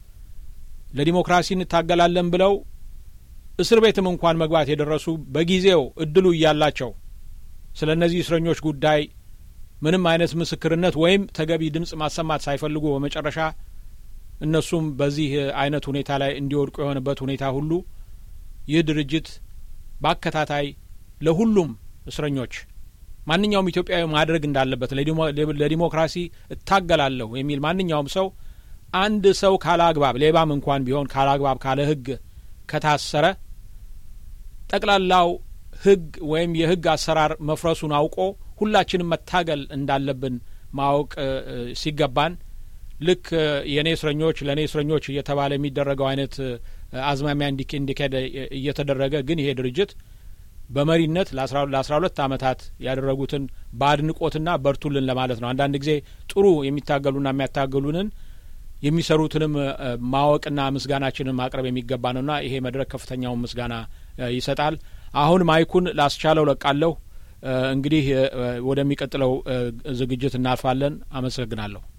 ለዲሞክራሲ እንታገላለን ብለው እስር ቤትም እንኳን መግባት የደረሱ በጊዜው እድሉ እያላቸው ስለ እነዚህ እስረኞች ጉዳይ ምንም አይነት ምስክርነት ወይም ተገቢ ድምጽ ማሰማት ሳይፈልጉ በመጨረሻ እነሱም በዚህ አይነት ሁኔታ ላይ እንዲወድቁ የሆነበት ሁኔታ ሁሉ ይህ ድርጅት በአከታታይ ለሁሉም እስረኞች ማንኛውም ኢትዮጵያዊ ማድረግ እንዳለበት ለዲሞክራሲ እታገላለሁ የሚል ማንኛውም ሰው አንድ ሰው ካለ አግባብ ሌባም እንኳን ቢሆን ካለ አግባብ ካለ ሕግ ከታሰረ ጠቅላላው ሕግ ወይም የሕግ አሰራር መፍረሱን አውቆ ሁላችንም መታገል እንዳለብን ማወቅ ሲገባን ልክ የእኔ እስረኞች ለእኔ እስረኞች እየተባለ የሚደረገው አይነት አዝማሚያ እንዲካሄድ እየተደረገ ግን ይሄ ድርጅት በመሪነት ለአስራ ሁለት አመታት ያደረጉትን በአድንቆትና በርቱልን ለማለት ነው። አንዳንድ ጊዜ ጥሩ የሚታገሉና የሚያታገሉንን የሚሰሩትንም ማወቅና ምስጋናችንን ማቅረብ የሚገባ ነውና ይሄ መድረክ ከፍተኛውን ምስጋና ይሰጣል። አሁን ማይኩን ላስቻለው ለቃለሁ። እንግዲህ ወደሚቀጥለው ዝግጅት እናልፋለን። አመሰግናለሁ።